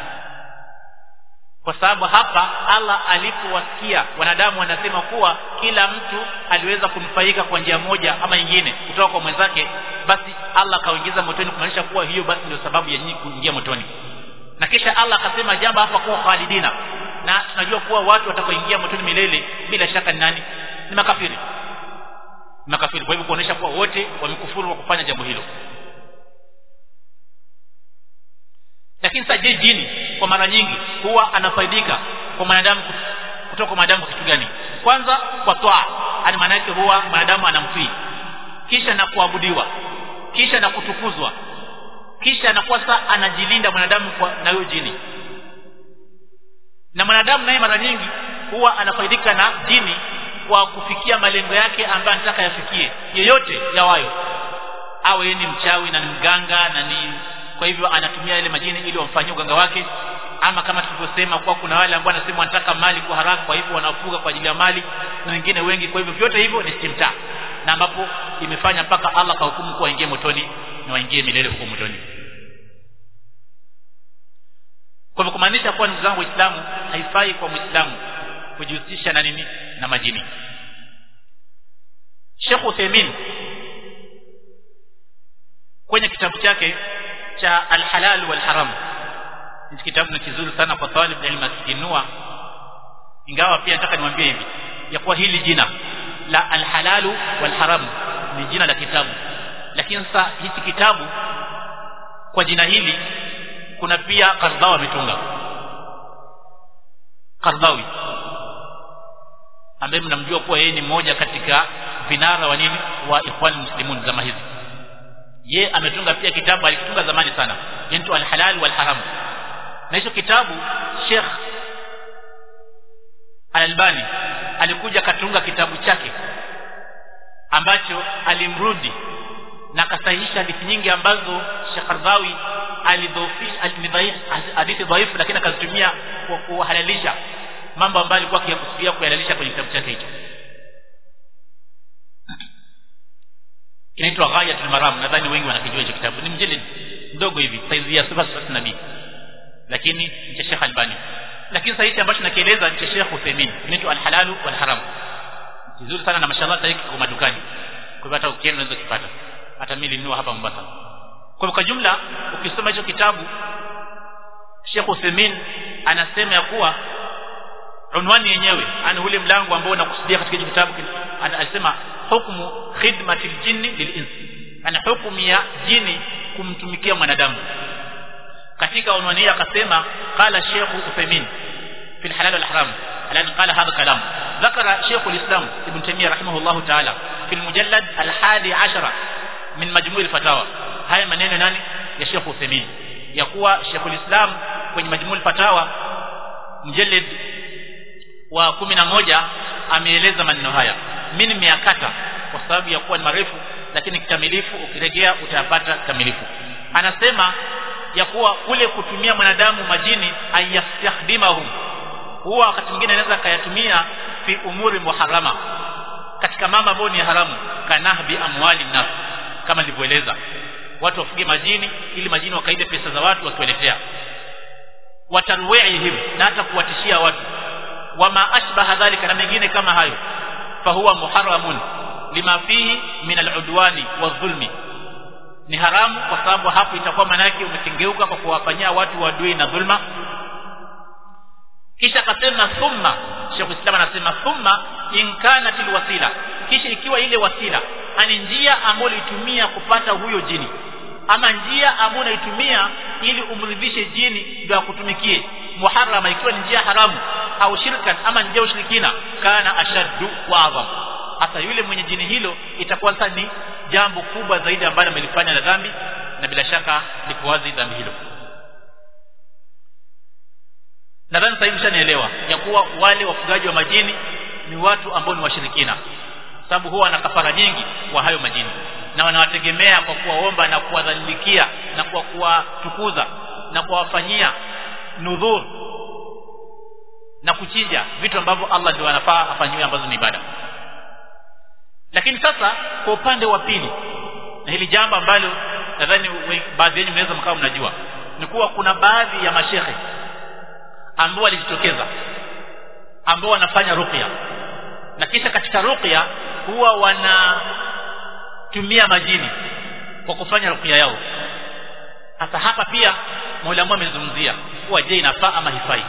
kwa sababu hapa Allah alipowasikia wanadamu wanasema kuwa kila mtu aliweza kunufaika kwa njia moja ama nyingine kutoka kwa mwenzake basi Allah akaingiza motoni kumaanisha kuwa hiyo basi ndio sababu ya nyinyi kuingia motoni na kisha Allah akasema jambo hapa kuwa khalidina na tunajua kuwa watu watakaoingia motoni milele bila shaka ni nani ni makafiri makafiri kwa hivyo kuonesha kuwa wote wamekufuru wa kufanya jambo hilo lakini sasa je jini kwa mara nyingi huwa anafaidika kwa mwanadamu kutoka kwa mwanadamu kitu gani kwanza kwa toa yani maana yake huwa mwanadamu anamtii kisha na kuabudiwa kisha na kutukuzwa kisha anakuwa sasa anajilinda mwanadamu kwa na huyo jini na mwanadamu naye mara nyingi huwa anafaidika na jini kwa kufikia malengo yake ambayo anataka yafikie yeyote yawayo awe ni mchawi na ni mganga na ni kwa hivyo anatumia ile majini ili wamfanyie uganga wake ama kama tulivyosema kwa kuna wale ambao wanasema wanataka mali kwa haraka kwa hivyo wanafuga kwa ajili ya mali na wengine wengi kwa hivyo vyote hivyo ni istimta na ambapo imefanya mpaka Allah kahukumu kuwa waingie motoni na waingie milele huko motoni kwa hivyo kumaanisha kuwa ndugu zangu waislamu haifai kwa muislamu kujihusisha na nini na majini Sheikh Uthaymeen kwenye kitabu chake cha al-halal wal haram ni kitabu ni kizuri sana kwa talib ilmu akikinua ingawa pia nataka niwaambie hivi ya kuwa hili jina la al-halal wal haram ni jina la kitabu lakini sasa hichi kitabu kwa jina hili kuna pia Qardawi ametunga Qardawi ambaye mnamjua kuwa yeye ni mmoja katika vinara wa nini wa ikhwan muslimun zama hizi ye ametunga pia kitabu alikitunga zamani sana inaitwa al-halal wal haram na hicho kitabu Sheikh Al-Albani alikuja katunga kitabu chake ambacho alimrudi na akasahihisha hadithi nyingi ambazo Sheikh Qardawi alidhofi alidhaif hadithi dhaifu lakini akazitumia kwa kuhalalisha mambo ambayo alikuwa akiyakusudia kuhalalisha kwenye kitabu chake hicho kinaitwa Ghayatul Maram nadhani wengi wanakijua hicho kitabu ni mjilid mdogo hivi saizi ya sifa sifa nabii lakini ni cha Sheikh Albani lakini sasa hichi ambacho nakieleza ni cha Sheikh Uthaymeen kinaitwa Al-Halal wal Haram kizuri sana na mashallah sasa kwa madukani kwa hivyo hata ukienda unaweza kupata hata mimi nilinunua hapa Mombasa kwa kwa jumla ukisoma hicho kitabu Sheikh Uthaymeen anasema ya kuwa unwani yenyewe ana ule mlango ambao unakusudia katika hicho kitabu alisema hukmu khidmati aljinni lilins ana hukumu ya jini kumtumikia mwanadamu katika unwani hii akasema qala Sheikh Uthaymeen في الحلال والحرام الآن قال هذا كلام ذكر شيخ الإسلام ابن تيمية رحمه الله تعالى في المجلد الحادي عشر من مجموع الفتاوى هاي maneno nani ya Sheikh Uthaymeen ya kuwa Sheikh الإسلام kwenye majmuu fatawa mjallid wa kumi na moja ameeleza maneno haya mimi nimeyakata kwa sababu ya kuwa ni marefu lakini kikamilifu ukirejea utayapata kikamilifu anasema ya kuwa kule kutumia mwanadamu majini ayastahdimahum huwa wakati mwingine anaweza akayatumia fi umuri muharama katika mambo ambayo ni haramu kanahbi amwali nas kama nilivyoeleza watu wafuge majini ili majini wakaibe pesa za watu wakiwaletea watarwihim na hata kuwatishia watu wama ashbaha dhalika na mengine kama hayo fahuwa muharramun lima fihi min aludwani wadhulmi ni haramu kwa sababu hapo itakuwa manake umekengeuka kwa kuwafanyia watu wadui na dhulma kisha akasema thumma Sheikh Islam anasema thumma in kanat alwasila kisha ikiwa ile wasila ani njia ambayo ulitumia kupata huyo jini ama njia ambayo unaitumia ili umridhishe jini ndio akutumikie muharrama ikiwa ni njia haramu au shirkan ama njia ushirikina kana ashaddu wa adham hasa yule mwenye jini hilo itakuwa sasa ni jambo kubwa zaidi ambalo amelifanya na dhambi na bila shaka liko wazi dhambi hilo nadhani sasa hivi mshanielewa ya kuwa wale wafugaji wa majini ni watu ambao ni washirikina sababu huwa wana kafara nyingi kwa hayo majini na wanawategemea kwa kuwaomba na kuwadhalilikia na kwa kuwatukuza na kuwafanyia nudhur na kuchinja vitu ambavyo Allah ndio anafaa afanyiwe ambazo ni ibada lakini sasa kwa upande wa pili na hili jambo ambalo nadhani baadhi yenu mnaweza mkawa mnajua ni kuwa kuna baadhi ya mashehe ambao walijitokeza ambao wanafanya ruqya na kisha katika ruqya huwa wanatumia majini kwa kufanya ruqya yao sasa hapa pia Mola amezungumzia kuwa je inafaa ama hifai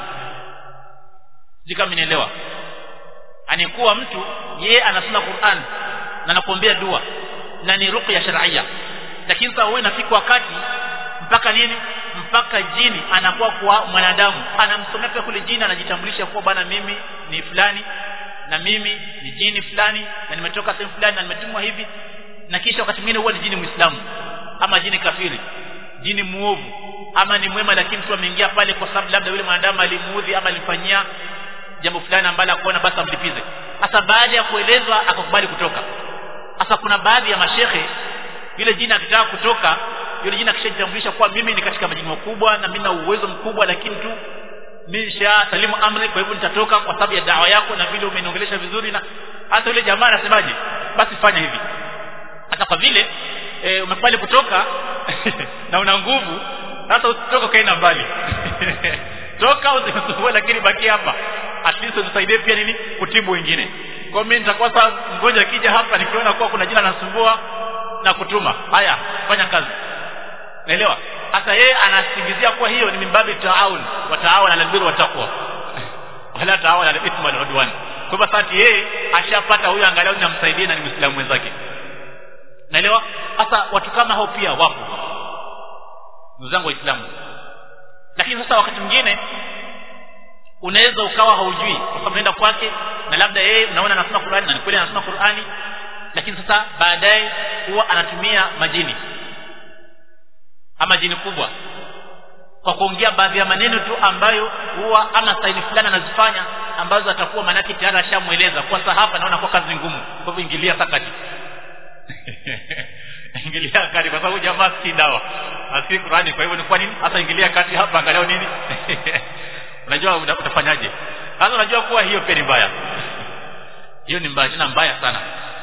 sijui kama nielewa anikuwa mtu yeye anasoma Qur'an na anakuombea dua na ni ruqya shar'ia lakini sasa wewe inafika wakati mpaka nini mpaka jini anakuwa kwa mwanadamu anamsomea pia kule jini anajitambulisha kuwa bana mimi ni fulani na mimi ni jini fulani na nimetoka sehemu fulani na nimetumwa hivi na kisha wakati mwingine huwa ni jini muislamu ama jini kafiri jini muovu ama ni mwema lakini mtu ameingia pale kwa sababu labda yule mwanadamu alimuudhi ama alimfanyia jambo fulani ambalo akuona basi amlipize sasa baada ya kuelezwa akakubali kutoka sasa kuna baadhi ya mashehe yule jini akitaka kutoka yule jina kishajitambulisha kuwa mimi ni katika majini makubwa na mimi na uwezo mkubwa lakini tu nisha salimu amri kwa hivyo nitatoka kwa sababu ya dawa yako na vile umeniongelesha vizuri na hata yule jamaa anasemaje basi fanya hivi hata kwa vile e, umekubali kutoka na una nguvu sasa usitoka kaenda mbali toka usisumbue lakini baki hapa at least unisaidie pia nini kutibu wengine kwa mimi nitakuwa sasa mgonjwa akija hapa nikiona kuwa kuna jina anasumbua na kutuma haya fanya kazi naelewa hata yeye anasingizia kuwa hiyo ni mimbabi taawun wa taawun ala albirri wa taqwa wala taawun ala ithmi wal udwan kwa hivyo sasa yeye ashapata huyo angalau namsaidie na ni muislamu mwenzake naelewa hasa watu kama hao pia wapo ndugu zangu waislamu lakini sasa wakati mwingine unaweza ukawa haujui kwa sababu unaenda kwake na labda yeye unaona anasoma Qur'ani na ni kweli anasoma Qur'ani lakini sasa baadaye huwa anatumia majini ama jini kubwa kwa kuongea baadhi ya maneno tu ambayo huwa ama staili fulani anazifanya ambazo atakuwa manake tayari ashamweleza kwa sasa hapa naona kwa kazi ngumu kwa hivyo ingilia sakati ingilia kati kwa sababu jamaa si dawa asi Qurani kwa hivyo ni kwa nini hata ingilia kati hapa angalau nini unajua utafanyaje sasa unajua kuwa hiyo pia ni mbaya hiyo ni mbaya tena mbaya sana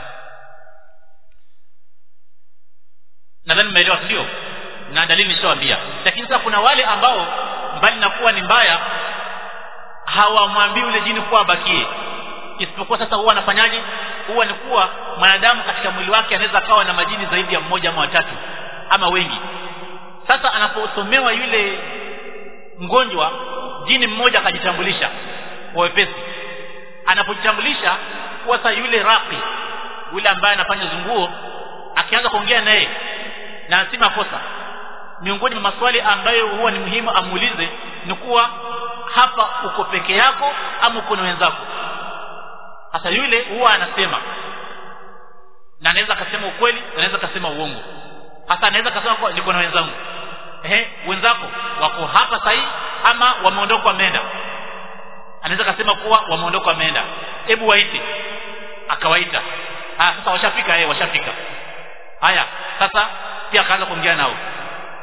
nadhani mmeelewa ndio na dalili nishawaambia lakini sasa kuna wale ambao mbali na kuwa ni mbaya hawamwambii yule jini kuwa abakie isipokuwa sasa huwa anafanyaje huwa ni kuwa mwanadamu katika mwili wake anaweza akawa na majini zaidi ya mmoja ama watatu ama wengi sasa anaposomewa yule mgonjwa jini mmoja akajitambulisha kwa wepesi anapojitambulisha kuwa sasa yule raqi yule ambaye anafanya zunguo akianza kuongea naye na si makosa miongoni mwa maswali ambayo huwa ni muhimu amuulize ni kuwa hapa uko peke yako ama uko na wenzako hasa yule huwa anasema na anaweza akasema ukweli na anaweza akasema uongo hasa anaweza akasema kwa niko na wenzangu ehe wenzako wako hapa sahi ama wameondoka wameenda anaweza akasema kuwa wameondoka wameenda hebu waite akawaita ah sasa washafika eh washafika haya sasa pia akaanza kuongea nao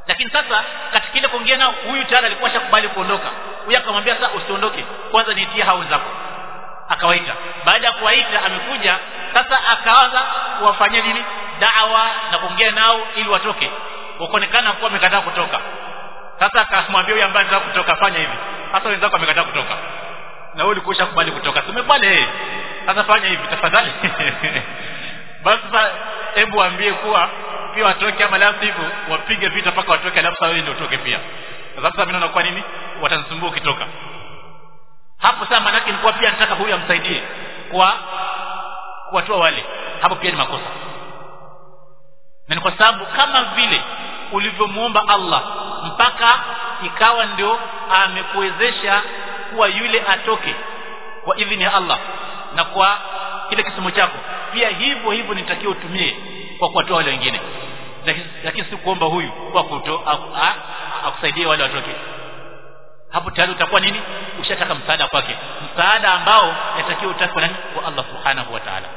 lakini sasa katika ile kuongea nao huyu tayari alikuwa shakubali kuondoka huyu akamwambia sasa usiondoke kwanza niitie hao wenzako akawaita baada ya kuwaita amekuja sasa akaanza kuwafanyia nini dawa na kuongea nao ili watoke wakaonekana kuwa wamekataa kutoka sasa akamwambia huyu ambaye anataka kutoka fanya hivi sasa wenzako wamekataa kutoka na wewe ulikuwa kubali kutoka tumekubali yeye sasa fanya hivi tafadhali basi sasa hebu waambie kuwa pia watoke ama la sivyo wapige vita mpaka watoke alafu sasa wewe ndio utoke pia sasa mimi naona kwa nini watanisumbua ukitoka hapo sasa manake nilikuwa pia nataka huyu amsaidie kwa kuwatoa wale hapo pia ni makosa na ni kwa sababu kama vile ulivyomuomba Allah mpaka ikawa ndio amekuwezesha kuwa yule atoke kwa idhini ya Allah na kwa kile kisomo chako pia hivyo hivyo nitakiwa utumie kwa kuwatoa wale wengine lakini si kuomba huyu kwa kuto akusaidie wale watoke hapo tayari utakuwa nini ushataka msaada kwake msaada ambao yatakiwa utake kwa nani kwa Allah subhanahu wa ta'ala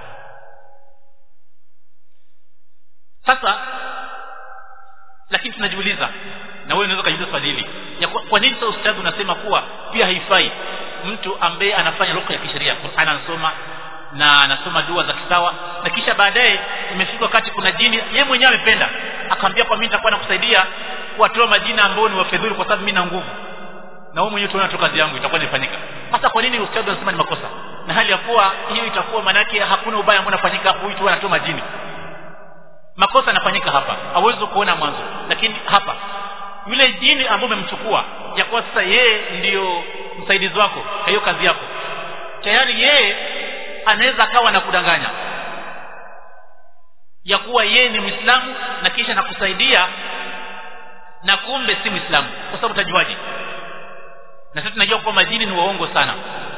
sasa lakini tunajiuliza na wewe unaweza kujiuliza swali hili ya kwa, kwa nini sasa ustadhi unasema kuwa pia haifai mtu ambaye anafanya ruqya ya kisheria Qur'an anasoma na anasoma dua za kisawa na kisha baadaye imefika wakati kuna jini yeye mwenyewe amependa akamwambia kwa mimi nitakuwa nakusaidia kuwatoa majina ambao ni wafedhuli kwa sababu mimi na nguvu na wewe mwenyewe tunaona tu kazi yangu itakuwa inafanyika sasa kwa nini ustadhi anasema ni makosa na hali ya kuwa hiyo itakuwa manake hakuna ubaya ambao unafanyika hapo huyu tu anatoa majini makosa yanafanyika hapa hauwezi kuona mwanzo lakini hapa yule jini ambaye umemchukua ya kuwa sasa yeye ndiyo msaidizi wako hiyo kazi yako tayari yeye anaweza akawa na kudanganya ya kuwa yeye ni Muislamu na kisha nakusaidia na kumbe si Muislamu kwa sababu utajuaje na sisi tunajua kwamba majini ni waongo sana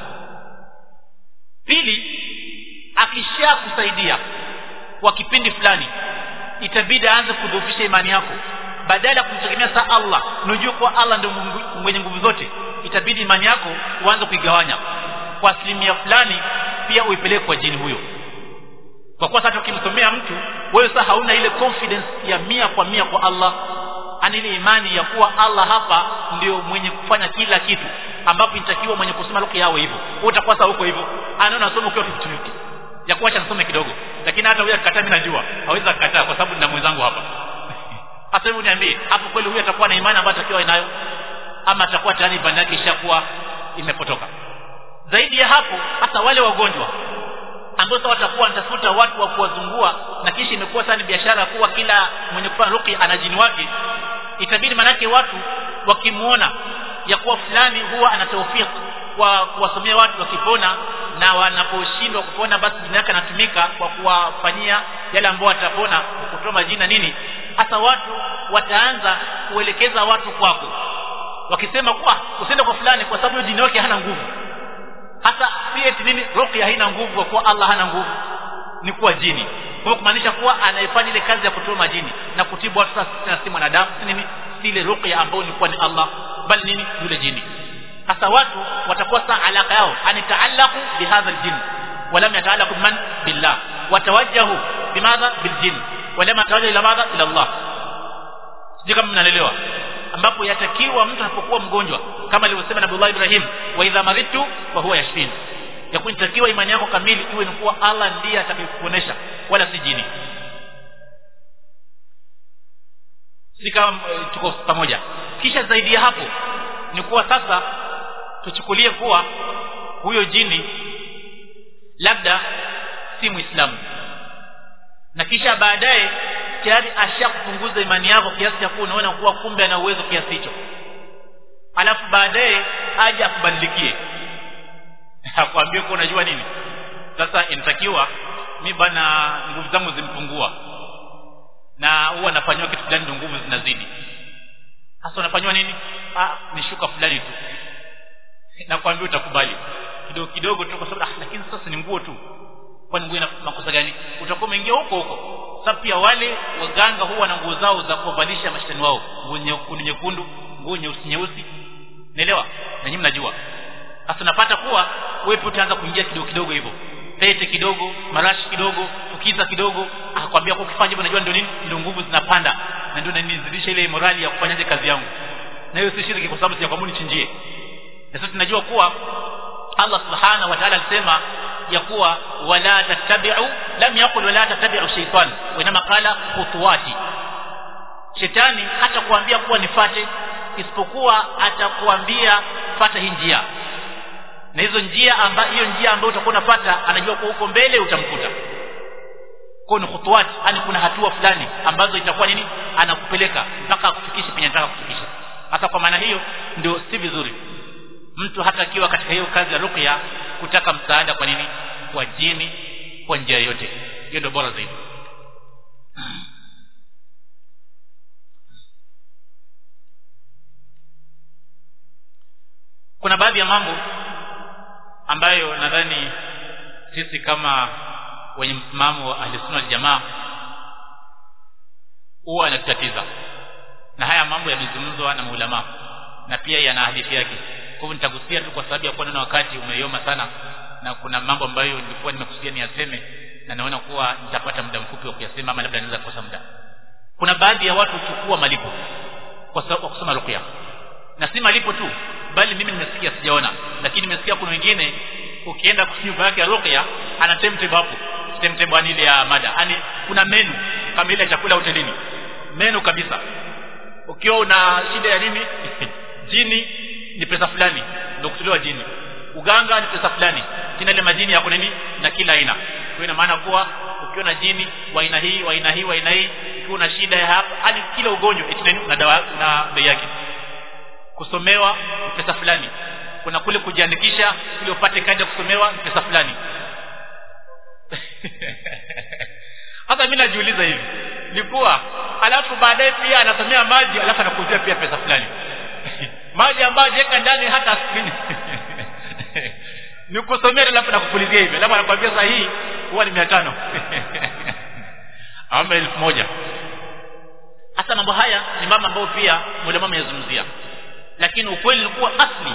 pili akisha kusaidia kwa kipindi fulani itabidi aanze kudhoofisha imani yako badala ya kumtegemea saa Allah unajua kuwa Allah ndio mwenye nguvu zote itabidi imani yako uanze kuigawanya kwa asilimia fulani pia uipeleke kwa jini huyo kwa kuwa sasa ukimsomea mtu wewe sasa hauna ile confidence ya mia kwa mia kwa Allah ani ile imani ya kuwa Allah hapa ndio mwenye kufanya kila kitu ambapo inatakiwa mwenye kusoma lugha yao hivyo wewe utakuwa sasa huko hivyo anaona nasoma ukiwa tutuki ya kuacha nisome kidogo lakini hata huyo akikataa mimi najua hawezi kukataa kwa sababu nina mwenzangu hapa hata hebu niambie hapo kweli huyu atakuwa na imani ambayo atakiwa inayo ama atakuwa tayari imani yake ishakuwa imepotoka zaidi ya hapo hata wale wagonjwa ambao sasa watakuwa wanatafuta watu wa kuwazungua na kisha imekuwa sana biashara kuwa kila mwenye kufanya ruqya ana jini wake itabidi manake watu wakimuona ya kuwa fulani huwa ana tawfik kwa kuwasomea watu wakipona na wanaposhindwa kupona basi jina yake anatumika kwa kuwafanyia yale ambao watapona kutoa majina nini hasa watu wataanza kuelekeza watu kwako wakisema kwa usiende kwa fulani kwa sababu jini yake hana nguvu hasa si eti nini ruqya haina nguvu kwa kuwa Allah hana nguvu ni kuwa jini kwa kumaanisha kuwa anayefanya ile kazi ya kutoa majini na kutibu watu sasa si mwanadamu si nini si ile ruqya ambayo ni kwa ni Allah bali nini yule jini hasa watu watakuwa saa alaka yao anitaallaqu bihadha aljin ولم يتعلقوا بمن بالله وتوجهوا بماذا بالجن ولم يتوجهوا الى ماذا الى الله sijui kama mnaelewa ambapo yatakiwa mtu anapokuwa mgonjwa kama alivyosema Nabii Ibrahim wa idha maridtu wa huwa yashfin ya kunitakiwa imani yako kamili iwe ni kuwa Allah ndiye atakayekuponesha wala si jini si kama e, tuko pamoja kisha zaidi ya hapo ni kuwa sasa tuchukulie kuwa huyo jini labda si muislamu na kisha baadaye tayari ashakupunguza imani yako kiasi cha kuwa unaona kuwa kumbe ana uwezo kiasi hicho alafu baadaye aje akubadilikie akwambie kuwa unajua nini sasa inatakiwa mi bana nguvu zangu zimpungua na huwa nafanywa kitu fulani ndio nguvu zinazidi sasa unafanywa nini ah ni shuka fulani tu nakwambia utakubali kidogo kidogo tu kwa sababu ah, lakini sasa ni nguo tu kwani nguo ina makosa gani utakuwa umeingia huko huko sababu pia wale waganga huwa na nguo zao za kuwavalisha mashetani wao nguo nyekundu nyekundu nguo nyeusi nyeusi naelewa na nyinyi mnajua sasa napata kuwa wewe pia utaanza kuingia kidogo kidogo hivyo pete kidogo marashi kidogo fukiza kidogo akakwambia kwa ukifanya hivyo najua ndio nini ndio nguvu zinapanda na ndio nanizidisha ile morali ya kufanyaje kazi yangu na hiyo si shirki kwa sababu sijakwambia nichinjie na sisi tunajua kuwa Allah subhanahu wa ta'ala alisema ya kuwa wala tattabi'u lam yaqul wala tattabi'u shaytan wa inma qala khutuwati shetani hata kuambia kuwa nifate isipokuwa atakuambia fata hii njia na hizo njia ambayo hiyo njia ambayo utakuwa unafuata anajua kwa huko mbele utamkuta kwa ni khutuwat yani kuna hatua fulani ambazo itakuwa nini anakupeleka mpaka akufikishe penye anataka kufikisha hasa kwa maana hiyo ndio si vizuri mtu hata akiwa katika hiyo kazi ya ruqya kutaka msaada kwa nini kwa jini kwa njia yote hiyo ndio bora zaidi kuna baadhi ya mambo ambayo nadhani sisi kama wenye msimamo wa ahlisunna waljamaa huwa anatutatiza na haya mambo yamezungumzwa na maulama na pia yana hadithi yake kwa hivyo nitagusia tu kwa sababu ya kuwa naona wakati umeyoma sana na kuna mambo ambayo nilikuwa nimekusudia niyaseme na naona kuwa nitapata muda mfupi wa kuyasema ama labda naweza kukosa muda kuna baadhi ya watu huchukua malipo kwa sababu kwa kusoma ruqya na si malipo tu bali mimi nimesikia sijaona lakini nimesikia kuna wengine ukienda kwa nyumba yake ya ruqya ana timetable hapo timetable ile ya mada yani kuna menu kama ile chakula hotelini menu kabisa ukiwa una shida ya nini jini ni pesa fulani ndio kutolewa jini uganga ni pesa fulani kina ile majini yako nini na kila aina kwa ina maana kuwa ukiwa na jini wa aina hii wa aina hii wa aina hii ukiwa na shida ya hapa hadi kila ugonjwa eti na dawa na bei yake kusomewa ni pesa fulani kuna kule kujiandikisha ili upate kadi ya kusomewa ni pesa fulani hata mimi najiuliza hivi ni kuwa alafu baadaye pia anasomea maji alafu anakuuzia pia pesa fulani maji ambayo jeka ndani hata aspirini ni kusomea alafu nakupulizia hivi alafu anakuambia saa hii huwa ni mia tano ama elfu moja hasa mambo haya ni mambo ambayo pia mulama ameyazungumzia lakini ukweli ni kuwa asli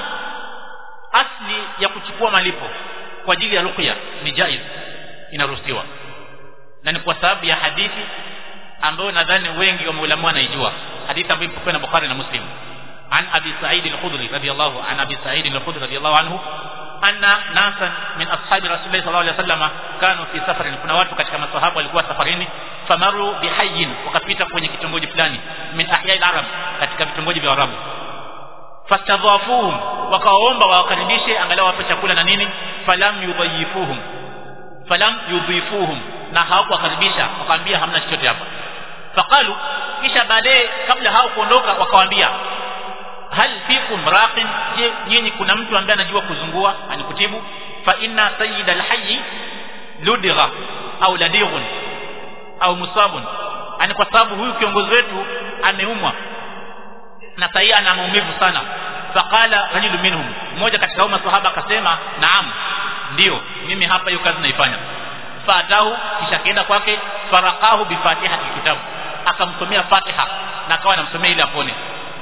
asli ya kuchukua malipo kwa ajili ya ruqya ni jaiz inaruhusiwa na ni kwa sababu ya hadithi ambayo nadhani wengi wa maulama wanaijua hadithi ambayo ipokewa na Bukhari na Muslim عن أبي سعيد الخدري رضي الله عن أبي سعيد الخدري رضي الله عنه أن ناسا من أصحاب رسول الله صلى الله عليه وسلم كانوا في سفر kuna watu katika masahaba walikuwa safarini famaru bihayyin wakapita kwenye kitongoji fulani min ahya al-arab katika vitongoji vya arabu fastadhafuhum wakaomba wawakaribishe angalau wape chakula na nini falam yudhayifuhum falam yudhifuhum na hawakuwakaribisha wakaambia hamna chochote hapa faqalu kisha baadaye kabla hao kuondoka wakawaambia hal fikum raqin je nyinyi kuna mtu ambaye anajua kuzungua anikutibu fa inna sayyid alhayy ludgha au ladighun au musabun ani kwa sababu huyu kiongozi wetu ameumwa na sahii ana maumivu sana faqala rajulu minhum mmoja katika hao maswahaba akasema naam ndio mimi hapa hiyo kazi naifanya fatahu kisha kaenda kwake faraqahu bifatihati kitabu akamsomea fatiha na akawa anamsomea ili apone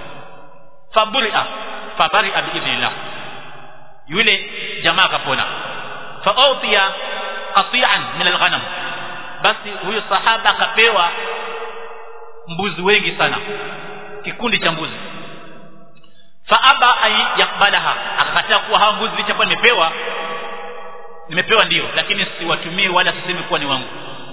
faburia fabaria biidhnillah yule jamaa akapona fautiya qati'an min alghanam basi huyo sahaba akapewa mbuzi wengi sana kikundi cha mbuzi faaba ay yakbalaha akakataa kuwa hawa mbuzi licha kuwa nimepewa nimepewa ndio lakini siwatumie wala sisemi kuwa ni wangu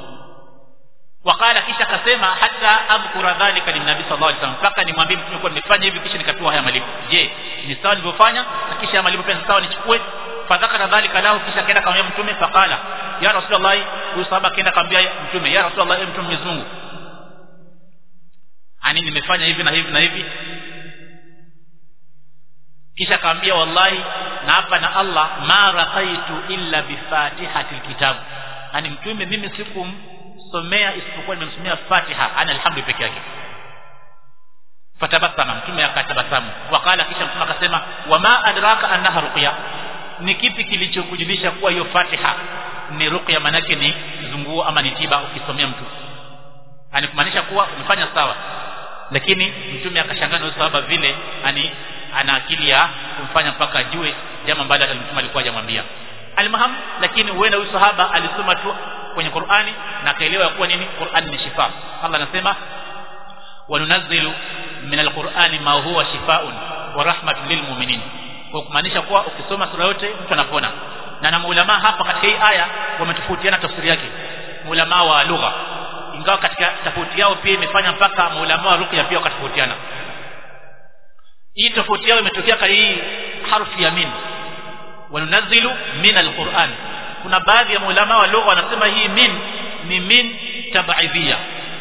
wakala kisha akasema hata adhkura dhalika linnabi sallallahu alaihi wasallam mpaka nimwambie mtume kuwa nimefanya hivi kisha nikapewa haya malipo je ni sawa nilivyofanya na kisha haya malipo pia sawa nichukue fadhakara dhalika lahu kisha akaenda kamwambia mtume faqala ya rasulullah huyu sahaba akaenda kamwambia mtume ya rasulullah e mtume Mwenyezi Mungu ani nimefanya hivi na hivi na hivi kisha akamwambia wallahi na hapa na Allah ma raqaitu illa bifatihati alkitab ani mtume mimi sikumsomea isipokuwa nimemsomea Fatiha ana alhamdu peke yake fatabasama mtume akatabasamu wakala kisha mtume akasema wama adraka annaha ruqya ni kipi kilichokujulisha kuwa hiyo Fatiha ni ruqya manake ni zunguo ama ni tiba ukisomea mtu ani kumaanisha kuwa umefanya sawa lakini mtume akashangaa na sahaba vile ani ana akili ya kumfanya mpaka ajue jambo ambalo hata mtume alikuwa hajamwambia almaham lakini huenda huyu sahaba alisoma tu kwenye Qur'ani na akaelewa kuwa nini Qur'ani ni shifa Allah anasema wanunazzilu min alqur'ani ma huwa shifaa'un wa rahmatun lilmu'minin kwa kumaanisha kuwa ukisoma sura yote mtu anapona na na maulama hapa katika hii aya wametofautiana tafsiri yake maulama wa lugha ingawa katika tofauti yao pia imefanya mpaka maulama wa ruqya pia wakatofautiana hii tofauti yao imetokea kwa hii harfu ya min wanunazzilu min alquran kuna baadhi ya maulama wa lugha wanasema hii min ni min tabaidhia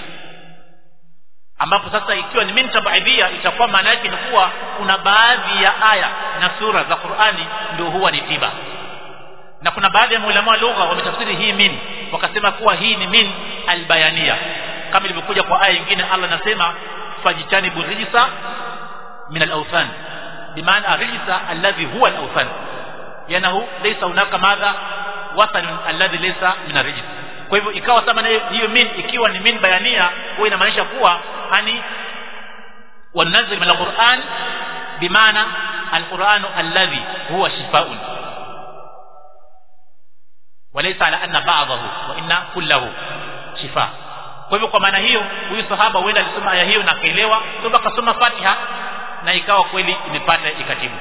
ambapo sasa ikiwa ni min tabaidhia itakuwa maana yake ni kuwa kuna baadhi ya aya na sura za Qur'ani ndio huwa ni tiba na kuna baadhi ya maulama wa lugha wametafsiri hii min wakasema kuwa hii ni min albayania kama ilivyokuja kwa aya nyingine Allah anasema fajitanibu rijsa min al-awthan bimaana rijsa alladhi huwa al-awthan yanahu laysa hunaka madha wathan alladhi laysa min ar kwa hivyo ikawa sama na hiyo min ikiwa ni min bayania huwa inamaanisha kuwa ani wanazil min al-Qur'an bimaana al-Qur'an alladhi huwa shifaa'un walaysa ala anna ba'dahu wa inna kullahu shifa kwa hivyo kwa maana hiyo huyu sahaba huenda alisoma aya hiyo na akaelewa toba akasoma Fatiha na ikawa kweli imepata ikatibu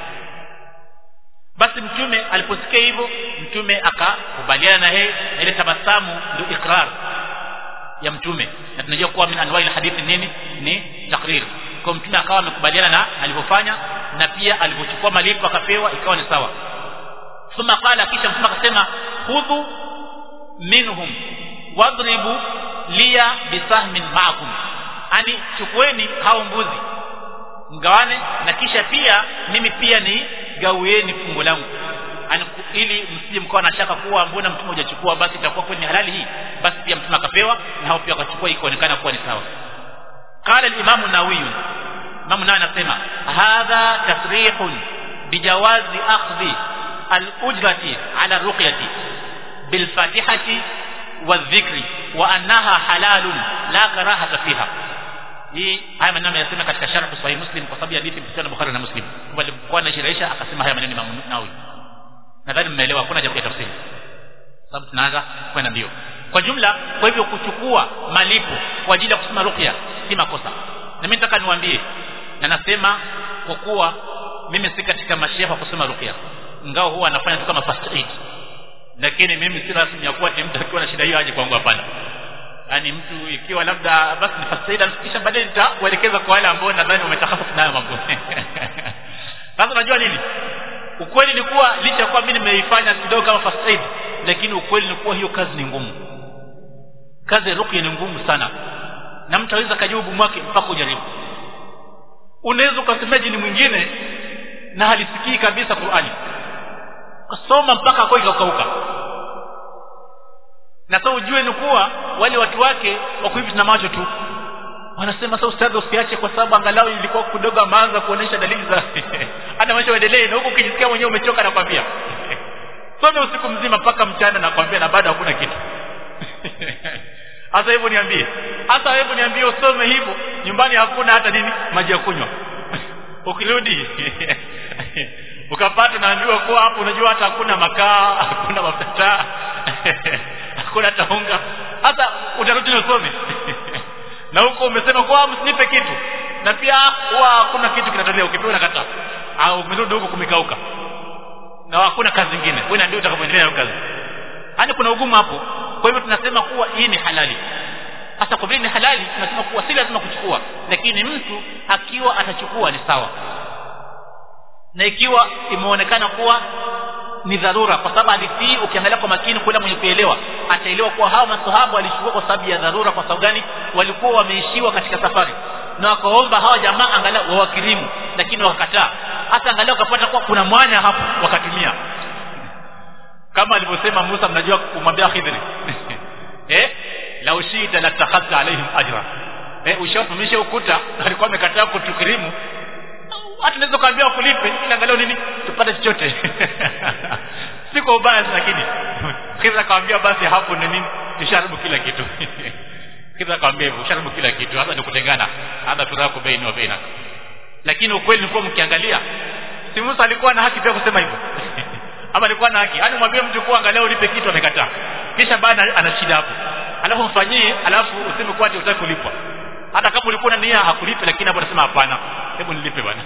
basi mtume aliposikia hivyo mtume akakubaliana na yeye na ile tabasamu ndio ikrar ya mtume na tunajua kuwa min anwai hadithi nini ni takrir kwa mtume akawa amekubaliana na alivyofanya na pia alivyochukua malipo akapewa ikawa ni sawa thumma qala kisha mtume akasema khudhu minhum wadribu liya bisahmin ma'akum ani chukueni hao mbuzi mgawane na kisha pia mimi pia ni gawieni fungu langu ani ili msije mkawa na shaka kuwa mbona mtume hajachukua basi itakuwa kweli ni halali hii basi pia mtume akapewa na hao pia wakachukua ikaonekana kuwa ni sawa qala al-imam an-nawawi imam nawawi anasema hadha tasrihun bijawazi akhdhi al-ujrati ala ruqyati bil fatihati wadhikri wa annaha halalun la karahata fiha hii haya maneno yasema katika sharh sahih muslim kwa sababu ya hadithi mpitana bukhari na muslim kwa alikuwa anashirahisha akasema haya maneno Imam Nawawi nadhani mmeelewa hakuna haja ya tafsiri sababu tunaanza kwenda mbio kwa jumla kwa hivyo kuchukua malipo kwa ajili ya kusoma ruqya si makosa na mimi nataka niwaambie na nasema kwa kuwa mimi si katika mashefa kusoma ruqya ngao huwa anafanya tu kama first aid lakini mimi si rasmi ya kuwa mtu akiwa na shida hiyo aje kwangu hapana yani mtu ikiwa labda basi ni first aid kisha baadaye nitakuelekeza kwa wale ambao nadhani wametakhasus nayo mambo sasa unajua nini ukweli ni kuwa licha ya kuwa mimi nimeifanya kidogo kama first aid lakini ukweli ni kuwa hiyo kazi ni ngumu kazi ya ruqya ni ngumu sana na mtu aweza kajua ugumu wake mpaka ujaribu unaweza ukasemea jini mwingine na halisikii kabisa Qur'ani kasoma mpaka kwa ikakauka na sasa ujue ni kuwa wale watu wake wako hivi na macho tu wanasema sasa ustadhi usiache kwa sababu angalau ilikuwa kidogo ameanza kuonesha dalili za hata maisha uendelee na huko ukijisikia mwenyewe umechoka nakwambia some usiku mzima mpaka mchana nakwambia na bado hakuna kitu hasa hivyo niambie hasa hebu niambie usome hivyo nyumbani hakuna hata nini maji ya kunywa ukirudi ukapata naambiwa kuwa hapo unajua hata hakuna makaa hakuna mafuta hakuna hata unga hata utarudi na usome na huko umesema kwa msinipe kitu na pia huwa hakuna kitu kinatolea ukipewa nakataa au umerudi huko kumekauka na hakuna kazi nyingine wewe ndio utakapoendelea na kazi yani kuna ugumu hapo kwa hivyo tunasema kuwa hii ni halali hasa kwa vile ni halali tunasema kuwa si lazima kuchukua lakini mtu akiwa atachukua ni sawa na ikiwa imeonekana kuwa ni dharura kwa sababu hadithi hii ukiangalia kwa makini kula mwenye kuelewa ataelewa kuwa hao masahaba walichukua kwa sababu ya dharura kwa sababu gani walikuwa wameishiwa katika safari na wakaomba hawa jamaa angalau wawakirimu lakini wakakataa hata angalau wakapata kuwa kuna mwanya hapo wakatumia kama alivyosema Musa mnajua kumwambia Khidri eh la ushita la takhadha alaihim ajra eh ushafumisha ukuta alikuwa amekataa kutukirimu hata naweza kuambia kulipe ili angalau nini tupate chochote si kwa ubaya lakini Khidri akamwambia basi hapo ni nini tusharibu kila kitu Khidri akamwambia hivyo usharibu kila kitu hata ni kutengana hata turaku baini wa baina lakini ukweli ni kuwa mkiangalia si Musa alikuwa na haki pia kusema hivyo ama alikuwa na haki yani mwambie mtu kuwa angalau ulipe kitu amekataa kisha baada ana shida hapo alafu mfanyie alafu useme kwa ati utaki kulipwa hata kama ulikuwa na nia hakulipe lakini hapo anasema hapana hebu nilipe bwana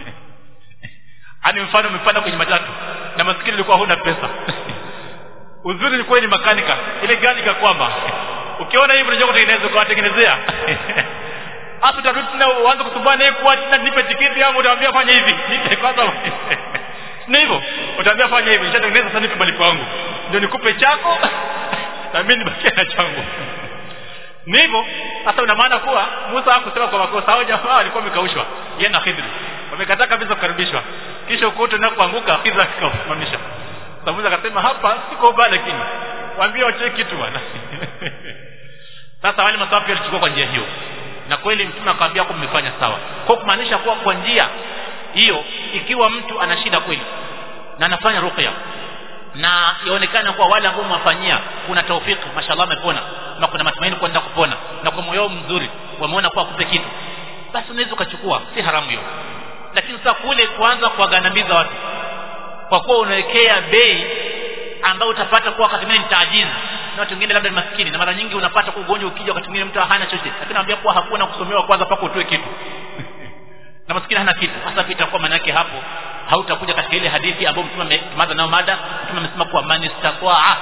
ani mfano umepanda kwenye matatu na maskini ulikuwa huna pesa uzuri ulikuwa ni makanika ile gari ikakwama ukiona hivi unajua kutengeneza kwa tengenezea hapo utarudi tena uanze kusumbana naye kwa tena nipe tiketi yangu utamwambia fanya hivi nipe kwanza ni hivyo utaambia fanya hivi nishatengeneza sasa nipe malipo yangu ndio nikupe chako na mimi nibakie na changu ni hivyo sasa una maana kuwa Musa hakusema kwa makosa hao jamaa walikuwa wamekaushwa yeye na Khidri wamekataa kabisa kukaribishwa kisha ukuta na kuanguka Khidri akasimamisha sasa Musa akasema hapa siko baya lakini waambie wache kitu bwana sasa wale masafi walichukua kwa njia hiyo na kweli mtume akamwambia kwa mmefanya sawa kwa kumaanisha kuwa kwa njia hiyo ikiwa mtu ana shida kweli na anafanya ruqya na yaonekana kuwa wale ambao mwafanyia kuna taufiki mashallah amepona na kuna matumaini kwenda kupona na kwa moyo mzuri wameona kuwa kupe kitu basi unaweza ukachukua si haramu hiyo lakini sasa kule kuanza kuwagandamiza watu kwa kuwa unawekea bei ambayo utapata kuwa wakati mwingine ni taajizi na watu wengine labda ni maskini na mara nyingi unapata kwa ugonjwa ukija wakati mwingine mtu hana chochote lakini anambia kuwa hakuna kusomewa kwanza mpaka utoe kitu na maskini hana kitu hasa itakuwa maana yake hapo hautakuja katika ile hadithi ambayo mtume ametumaza nayo mada mtume amesema kuwa man istaqaa